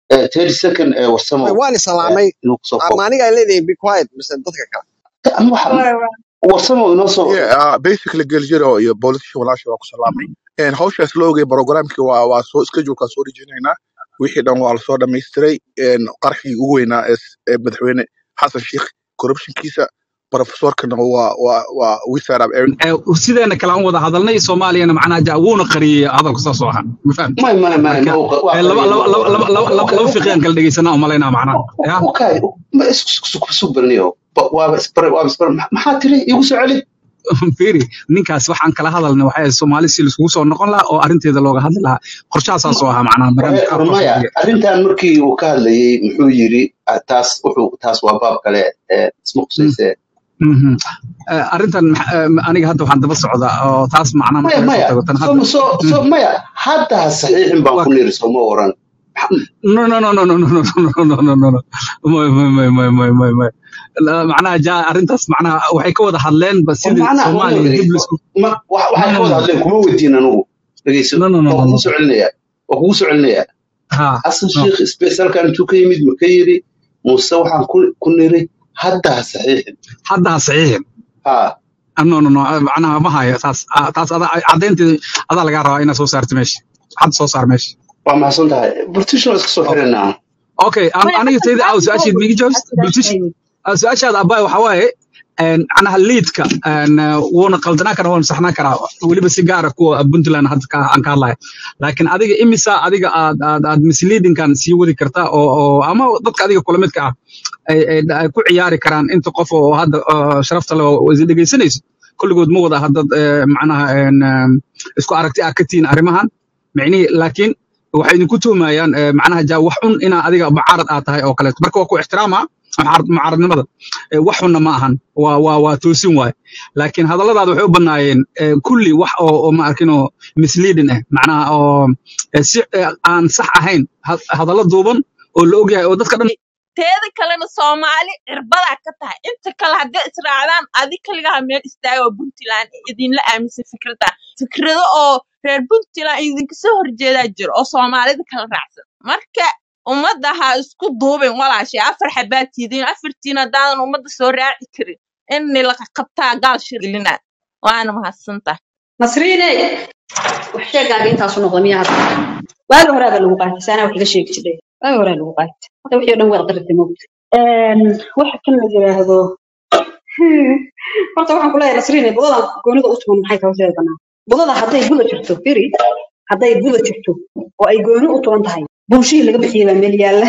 [SPEAKER 2] Eh, 30 second eh, warsamo
[SPEAKER 15] waan
[SPEAKER 2] eh,
[SPEAKER 15] islaamay
[SPEAKER 2] inuu kusoo koobo
[SPEAKER 15] ama aniga ay leedahay be quiet mise dadka kale
[SPEAKER 2] Ama waxa- warsamo inoo soo
[SPEAKER 3] Yeah, uh, basically Geljiro iyo politician walaasha waa ku salaamay. And hawshaas loo ogay programkii waa waa soo schedule-kaa soo dhejinaynaa. Wixii dhan waa lasoo dhammaystiray. And qarxigii ugu weynaa ee s- ee madaxweyne Xasan Sheikh corruption-kiisa professorkana waa waa waa we set up everything.
[SPEAKER 17] Eh, sideena kale aan wada hadalnay soomaaliyana macnaha ja wuuna qariyey hadalku saas oo ahaa ma fahamti
[SPEAKER 2] may may may
[SPEAKER 17] marka
[SPEAKER 2] ma uu- waa
[SPEAKER 17] eh, laba
[SPEAKER 2] qariyay
[SPEAKER 17] laba laba laba laba laba laba fiqiyaan kala dhegeysanaa umalaynaa macnaha ya
[SPEAKER 2] okay ma isku isku isku barniyo waaba isbar waaba isbar maxaa tiri igu soo celi
[SPEAKER 17] firi ninkaas waxaan kala hadalnay waxay ahayd soomaali si laiskugu soo noqon lahaa oo arrinteeda looga hadli lahaa qorshahaasaas oo ahaa macnaha barnaamij
[SPEAKER 2] Waxa-
[SPEAKER 17] qaabkaas
[SPEAKER 2] maya
[SPEAKER 17] oo dhiga
[SPEAKER 2] arrintan markii uu ka hadlayay muxuu yiri ah, taas wuxuu taas waa baab kale eh, isma khusayse
[SPEAKER 17] Mhm. Eh, arrintan max- eh, aniga hadda waxaan daba socdaa oo taas macnaha marka
[SPEAKER 2] maya
[SPEAKER 17] laga soo
[SPEAKER 2] maya
[SPEAKER 17] tago tan
[SPEAKER 2] so
[SPEAKER 17] hadda
[SPEAKER 2] so so
[SPEAKER 17] Mm.
[SPEAKER 2] maya hadda ha saxiixin baan
[SPEAKER 17] waa
[SPEAKER 2] ku niri sooma oran
[SPEAKER 17] no no no no no no no no no no no no may may may may may may may La- macnaha ja arrintaas macnaha waxay ka wada hadleen ba
[SPEAKER 2] war
[SPEAKER 17] sidii
[SPEAKER 2] macnaha aqoonyo
[SPEAKER 17] soomaaliya dib
[SPEAKER 2] dhegeyso
[SPEAKER 17] laisku
[SPEAKER 2] ma wa-
[SPEAKER 17] no
[SPEAKER 2] waxay
[SPEAKER 17] no
[SPEAKER 2] ka wada
[SPEAKER 17] no
[SPEAKER 2] hadleen kuma weydiin anugu dhegeyso
[SPEAKER 17] no no no
[SPEAKER 2] waa
[SPEAKER 17] no
[SPEAKER 2] kugu
[SPEAKER 17] no
[SPEAKER 2] soo celinaya waa kugu soo celinaya
[SPEAKER 17] ha
[SPEAKER 2] xasan
[SPEAKER 17] no
[SPEAKER 2] sheikh isbitaalkan intuu ka yimid ma ka yiri muuse waxaan ku ku niri hadda ha saxiixin
[SPEAKER 17] hadda ha saxiixin
[SPEAKER 2] ha
[SPEAKER 17] Ah, no no no ah, macnaha ma hayo taas ah, taas adaa caddaynteeda adaa lagaa rabaa inaad soo saarto meesha hadda soo saar meesha
[SPEAKER 2] waa maxsan tahay british waa iska soo
[SPEAKER 17] okay
[SPEAKER 2] xiranaa
[SPEAKER 17] okay an-
[SPEAKER 8] maya
[SPEAKER 17] aniga
[SPEAKER 8] xasan
[SPEAKER 17] tayda aw
[SPEAKER 8] aad buu
[SPEAKER 17] su-aasheed miigi jawaabs british ah, su-aashaada abbaay waxaa waaye een, macnaha liidka een, ah, wuuna qaldanaa karaa wuuna saxnaa karaa weliba si gaara kuwa puntland hadda ka aan ka hadlayo laakiin adiga imisa adiga aad aad aad misleadingkan sii wadi kartaa oo oo ama dadka adiga kula midka ah ay ay ay ku ciyaari karaan inta qof oo hadda ah, sharafta leh oo is dhegeysanayso kulligood ma wada hadda eh, macnaha een, ah, isku aragti ah ka tihiin arrimahan micnihii laakiin waxay idinku tuumayaan eh, macnaha ja wax un inaa adiga mucaarad aad tahay oo kaleeto marka waa ku ixtiraama mucaarad mucaaradnimada Eh, wax xunna ma ahan waa waa waa toosin waaye laakiin hadalladaada waxay u bannaayeen eh, kulli wax oo oo ma arkin oo misleading ah macnaha oo eh, si eh, aan sax ahayn ha- hadallo duuban oo la ogyahay oo dadka dhan
[SPEAKER 23] teeda kalena soomaali cirbadaa ka tahay inta kale hadday israacdaan adi kaligaha meel istaaga oo puntland idinla aaminsan fikrada fikrado oo reer puntland idinka soo horjeedaa jiro oo soomaalida kala raacsan marka ummadda ha isku duubin walaashay afar xabaad tiidin afartiin haddaadan ummadda soo raaci karin in la qabtaa gaal shirlina waana mahadsantahay
[SPEAKER 8] nasriine wax sheegaaga intaasu noqda miyaa hadda waagi horaa baa lagu qaatay saanaa wax iga sheegi jiray waagi horaa lagu qaatay hadda wixii o dhan waad qaritay moogta waxa kan la yiraahdo horta waxaan kuleeyahay nasriine budadan goonida u tuman maxay tahay sheega banaan budada hadday buda jirto firi hadday buda jirto oo ay gooni u tuman tahay bunshihii laga bixiyey baa meel yaalla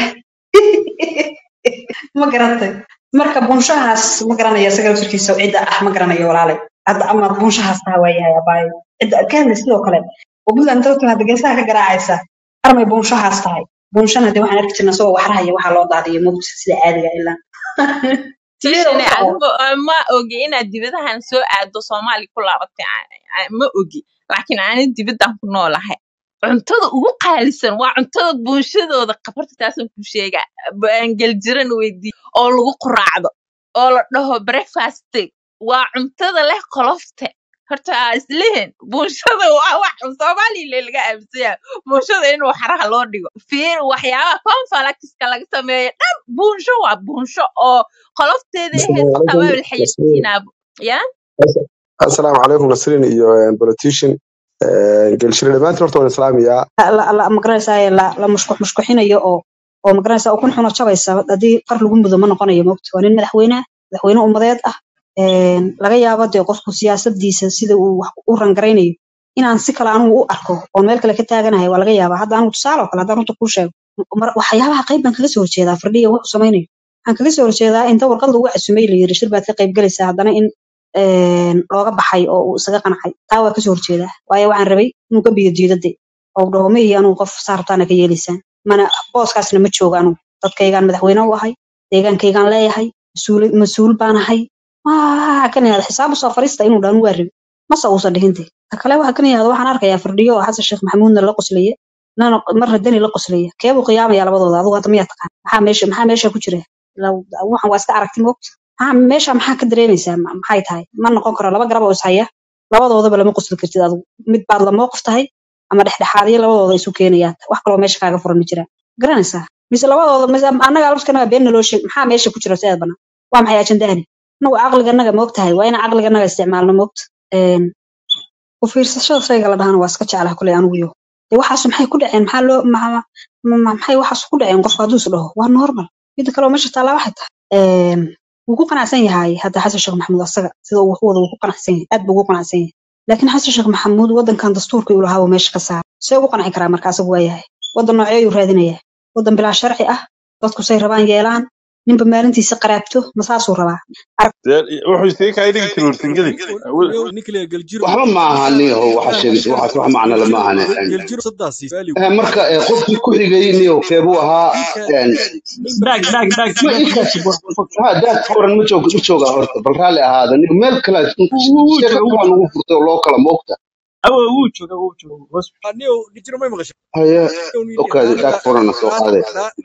[SPEAKER 8] ma garatay marka bunshahaas ma garanayo isaga laftirkiisa cidda ah ma garanayo walaalay hadda ama bunshahaas taa waa yahay abaayo cidda kaadle sidoo kale oo buntland dadka hadda geesaha ka garaacaysa armay bunshahaas tahay bunshana de waxaan arki jirnaa isagoo waxrahaya waxaa loo daadiyo mugta sida caadiga ilaa sideeda u
[SPEAKER 23] tishane
[SPEAKER 8] soco
[SPEAKER 23] adigu ma ogi inaad dibadahan soo aado soomaali ku laabatay a- a- ma ogi laakiin ani dibaddan ku noolahay cuntada ugu qaalisan waa cuntada bulshadooda qabarta taasaan ku sheega geeljiran weydii oo lagu quraacdo oo la dhaho breakfast waa cuntada leh qolofte horta aa islihin bulshada waa wax soomaaliya le laga aaminsanyahay bulshada in waxraha loo dhigo fiir waxyaabaha confalaxiska laga sameeyo dhan buunsho waa buunsho oo qolofteeda
[SPEAKER 21] السلام
[SPEAKER 23] ahayd xitaa
[SPEAKER 21] عليكم
[SPEAKER 23] waa la
[SPEAKER 21] نسرين
[SPEAKER 23] xayeysiinaaba ya
[SPEAKER 21] السلام عليكم نسرين iyo politician gelshire dhamaantiin horta waan islaamayaa
[SPEAKER 8] la la magaranaysaa la la mushkux mushkuxinayo oo oo magaranaysaa ukun xuno jabaysa haddii far lagu mudo ma noqonayo moogta waa nin madaxweyne ah madaxweyne ummadeed ah een, laga yaabo dee qofku siyaasadiisa sida uu wax u rangaraynayo inaan si kale anugu u arko oon meel kale ka taaganahay waa laga yaabaa hadda anugu tusaale oo kale haddaan runta kuu sheego mar- waxyaabaha qayb baan kaga soo horjeedaa fardhiya wuxuu samaynayo waxaan kaga soo horjeedaa inta warqad lagu casumay la yiri shir baad ka qayb galaysaa haddana in een, looga baxay oo uu isaga qancay taa waa kasoo horjeedaa waayo waxaan rabay inuu ka biyo diidade oo dhaho ma ihi anugu qof saartaana ka yeelaysaan mana booskaasna ma jooga anugu dadkaygaan madaxweyne u ahay deegaankaygaan leeyahay mas-uul mas-uul baan ahay waa kan yahada xisaab usoo fariista inuu dhaan waa rabi mase uusan dhihinte ka kale waxa kan yahada waxaan arkayaa fardhiyo oo xasan sheekh maxamuudna la qoslaya nana marna dani la qoslaya keebuu qiyaamaya labadooda adigu hadda miyaa taqaan maxaa meesha maxaa meesha ku jira Law- waxan waa iska aragti moogta maxaa meesha maxaa ka dareemaysaa Ma- maxay tahay ma noqon karo laba garab oo is haya labadoodaba lama qosli kartid adigu mid baad la mowqif tahay ama dhexdhexaadiyo labadooda isu keenayaan wax kaloo meesha kaaga furan ma jiraan garanaysaa mise labadooda mise annaga lafkanaga been naloo sheeg maxaa meesha ku jira sidaad banaan waa maxay ajandahani anagu caqliganaga moogtahay waa inaan caqliganaga isticmaalno moogta ku fiirsashada shayga la dhahana waa iska jeclaha kuley anigu yo dee waxaas maxay ku dhaceen maxaa loo ma- ma- ma- maxay waxaas ku dhaceen qofka hadduu is dhaho waa normal mida kale oo meesha taallaa waxay tahay een, wuu ku qanacsan yahay hadda xasan sheekh maxamuud asaga sida uu wax u wado wuu ku qanacsan yahay aad buu ugu qanacsan yahay laakiin xasan sheekh maxamuud wadankan dastuurkii uu lahaa buu meesha ka saaray see ugu qanci karaa marka asagu waa yahay wadan nooceeyuu raadinayaa wadan bilaa sharci ah dadku say rabaan yeelaan ninba maalintiisa qaraabto ma saasuu rabaa
[SPEAKER 1] wuxuu sii kaa dhigi jiray warsangeli
[SPEAKER 22] waxba ma aha niyahow waxa sheegaysa waxaas wax macno lama ahane Eh, marka eh, qofkii ku xigay niyow keebuu ahaa een,
[SPEAKER 6] Baag, baag, baag,
[SPEAKER 22] ma
[SPEAKER 6] baag.
[SPEAKER 22] intaas ha daad qoran ma jooga ma jooga horta bal raalli ahaada niyo meel kale
[SPEAKER 6] Wuu
[SPEAKER 22] sheeko
[SPEAKER 6] jooga, wuu
[SPEAKER 22] kalaa lagu furtay oo loo kala moogta
[SPEAKER 6] awo wuu jooga, wuu jooga. Hoos.
[SPEAKER 22] haye okaadi daad qorana soo qaaday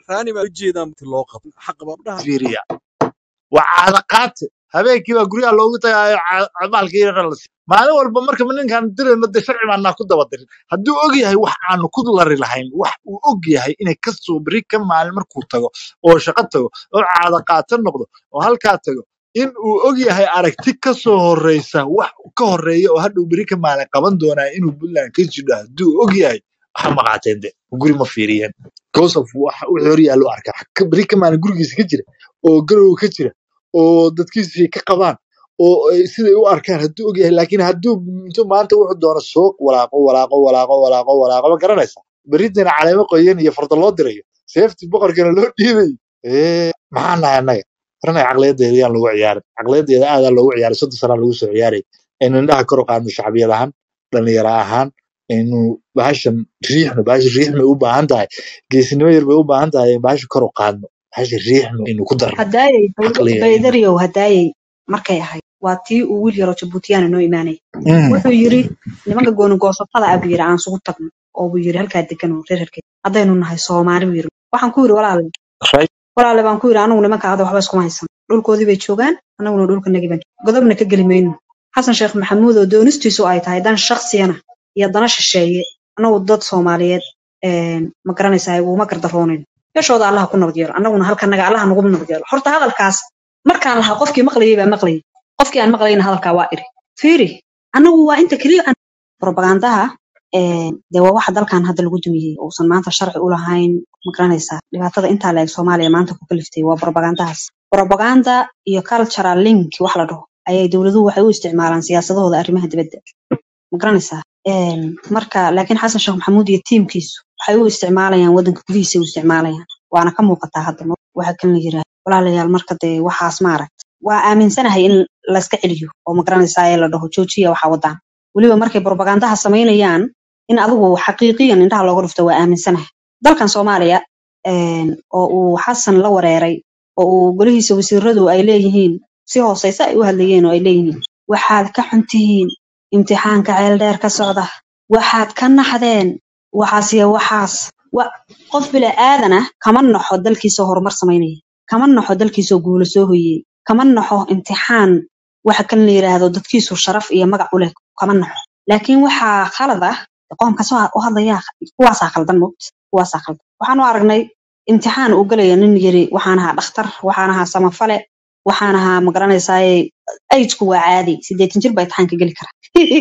[SPEAKER 3] fiiriya waa caada qaate habeenkii baa guryaha loogu tagaayo cabaalka yara la siiyo maalin walba markaba ninkaan dirayno dee sharci baanaa ku daba dirin hadduu og yahay wax aanu ku lari lahayn wax uu og yahay inay ka soo beri ka maalin markuu tago oo shaqo tago oo caada qaate noqdo oo halkaa tago in uu og yahay aragti ka soo horeysa wax ka horeeya oo hadhow beri ka maalin qaban doonaa inuu puntland ka jidho hadduu og yahay waxa maqaateen de guri ma fiiriyeen gosof waxa u hor yaallo arkaa ka beri ka maalin gurigiisa ka jira oo garow ka jira oo dadkiisu ay ka qabaan oo ay siday u arkaan hadduu ogyahay laakiin hadduu intuu maanta wuxuu doono soo walaaqo walaaqo walaaqo walaaqo walaaqo ma garanaysa beritana caleemo qoyan iyo farda loo dirayo seefti boqorkana loo dhiibayo ee maxaa nahay annaga arnay caqliyadeeda yaan lagu ciyaarin caqliyadeeda aadaa loogu ciyaaray soddon sanaa lagu soo ciyaaray aynu indhaha kor u qaadno shacbiyad ahaan dhalinyaro ahaan aynu bahashan riixno bahasha riixmay u baahan tahay geesinimo yar bay u baahan tahay in bahasha kor u qaadno bahasha riixno aynu ku darno
[SPEAKER 8] hadaayay
[SPEAKER 3] caqliga
[SPEAKER 8] baydariyow hadaayay markay ahayd waa tii uu wiil yaroo jabuutiyana noo imaanaya
[SPEAKER 3] Mm.
[SPEAKER 8] wuxuu yiri nimanka gooni goosatada ah buu yiri aan isugu tagno oo buu yiri halkaa degan oo reer herkey haddaynu nahay soomaali buu yiri waxaan ku yiri walaale walaale baan ku yiri anagu nimanka hadda waxba iskuma haysan dhulkoodii bay joogaan anaguna dhulkanagii baan godobna ka geli mayno xasan sheekh maxamuud oo doonistiisu ay tahay dan shaksiyana iyo dana shisheeye anagu dad soomaaliyeed een, ma garanaysaa uguma gardaroonin meeshooda allaha ku nabad yeelo anaguna halkanaga allaha nagu nabad yeelo horta hadalkaas markaan lahaa qofkii maqlayay baa maqlayay qofkii aan maqlayna hadalkaa waa iri fiiri anagu waa inta keliya aan propagandaha een, dee waa waxa dalkan hadda lagu dumiyey uusan maanta sharci u lahayn ma garanaysaa dhibaatada intaa la eg soomaaliya maanta ku kaliftay waa propagandahaas propaganda iyo cultural link wax la dhaho ayay dowladuhu waxay u isticmaalaan siyaasadahooda arrimaha dibadda ma garanaysaa Een, marka laakiin xasan sheekh maxamuud iyo tiimkiisu waxay u isticmaalayaan wadanka gudihiisa u isticmaalayaan waana ka muuqataa hadda ma- waxa kan la yiraahdo walaalayaal marka dee waxaas maaragt waa aaminsanahay in layska celiyo oo ma garanaysaa ee la dhaho joojiya waxa wadaan weliba markay propagandaha samaynayaan in adigu xaqiiqiyan indhaha looga dhufto waa aaminsanahay dalkan soomaaliya een, oo uu xasan la wareeray oo uu golihiisa wasiiradu ay leeyihiin si hooseysa ay u hadlayeen oo ay leeyihiin waxaad ka xun tihiin imtixaanka ceel dheer ka socda waxaad ka naxdeen waxaas iyo waxaas wa- qof bila aadan ah kama naxo dalkiisoo horumar samaynaya kama naxo dalkiisoo guulo soo hoyey kama naxo imtixaan waxa kan la yiraahdo dadkiisu sharaf iyo magac u leh kama naxo laakiin waxaa khalad ah qoomka soo u hadlaya kuwaasaa khaldan mogt kuwaasaa khaldan waxaan u aragnay imtixaan uu galaya nin yiri waxaan ahaa dhakhtar waxaan ahaa samafale waxaan ahaa magaranaysaay ajdku waa caadi sideetan jir baa imtixaanka geli kara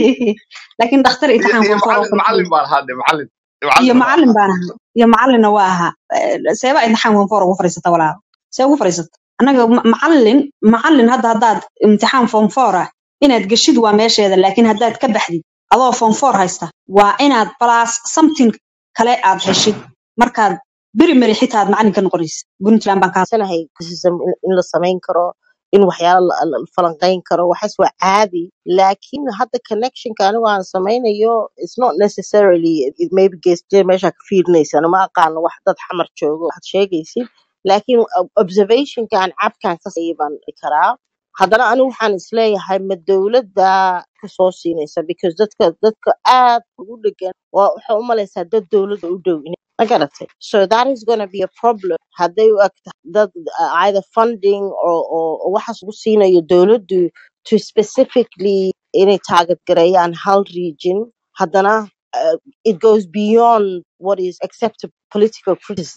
[SPEAKER 8] laakiin dhakhtar
[SPEAKER 3] iyo
[SPEAKER 8] imtixaan
[SPEAKER 3] iyo
[SPEAKER 8] koonfur oo
[SPEAKER 3] macallin
[SPEAKER 8] kale
[SPEAKER 3] macallin baan ahaa de macallin
[SPEAKER 8] iyo
[SPEAKER 3] macallin baan
[SPEAKER 8] macallin
[SPEAKER 3] ahaa
[SPEAKER 8] baan ahaa iyo macallinna waa ahaa Eh, seeba imtixaan koonfur ugu fadhiisata walaal see ugu fadhiisata annaga ma- macallin macallin hadda haddaad imtixaan form four ah inaad geshid waa meesheeda laakiin haddaad ka baxdid adoo form four haysta waa inaad plus something kale aad heshid markaad beri meri xitaa aad macallin ka noqonaysa puntland baan kaa
[SPEAKER 20] sanahay kusisam in in la samayn karo in waxyaalo la la- la falanqayn karo waxaas waa caadi laakiin hadda connectionka anigu aan samaynayo it's not necessarily it maybe geesjee meesha ka fiirinaysa anima aqaano wax dad xamar joogo waxaad sheegaysid laakiin ob- observationka aan cabkaan ka sayay baan dhihi karaa haddana anigu waxaan isleeyahay ma dowladda kasoo siinaysa because dadka dadka aad ugu dhegan waa waxaa u malaysaa dad dowladda u dhow inay ma garatay so that is going to be a problem hadday u eg tahay dad uh, either funding or, or, or waxaas ugu siinayo dowladdu to specifically inay target gareeyaan hal region haddana uh, it goes beyond what is acceptable political criticism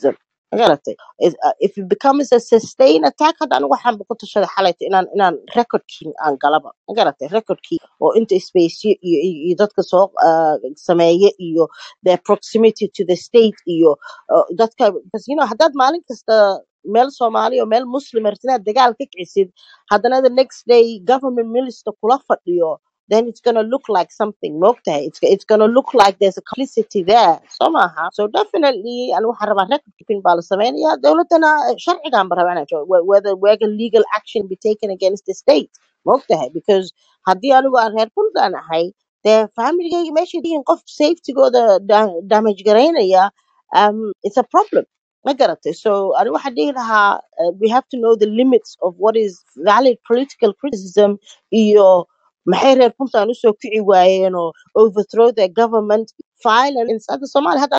[SPEAKER 20] magaratay Is- uh, if it becomes a sustained attack hadda anigu waxaan ku tashaday xalayta inaan inaan recordkii aan galaba magaratay recordkii oo inta spaceyo iyo iyo iyo dadka soo uh, sameeye iyo their proximity to the state iyo uh, dadka because you know haddaad maalin kasta meel soomaali oo meel muslim rabtid inaad dagaal ka kicisid haddana the next day government minister kula fadhiyo then it's gonna look like something mogtahay it's, it's gonna look like there's a complicity there so maaha so definitely ani waxaan rabaa record keeping baa la sameynaya dowladana sharcigan ba rabaa inaan joogo, whe- whether whether legal action be taken against the state mogtahay because haddii anigu aan reer puntland ahay dee familygayga meeshay yihiin qof safetygooda da- damage garaynaya um, it's a problem ma garatay so ani waxaan dhihi lahaa uh, we have to know the limits of what is valid political criticism iyo maxay reer puntland usoo kici waayeen oo overthrow their government violence hadda soomaaliya hadda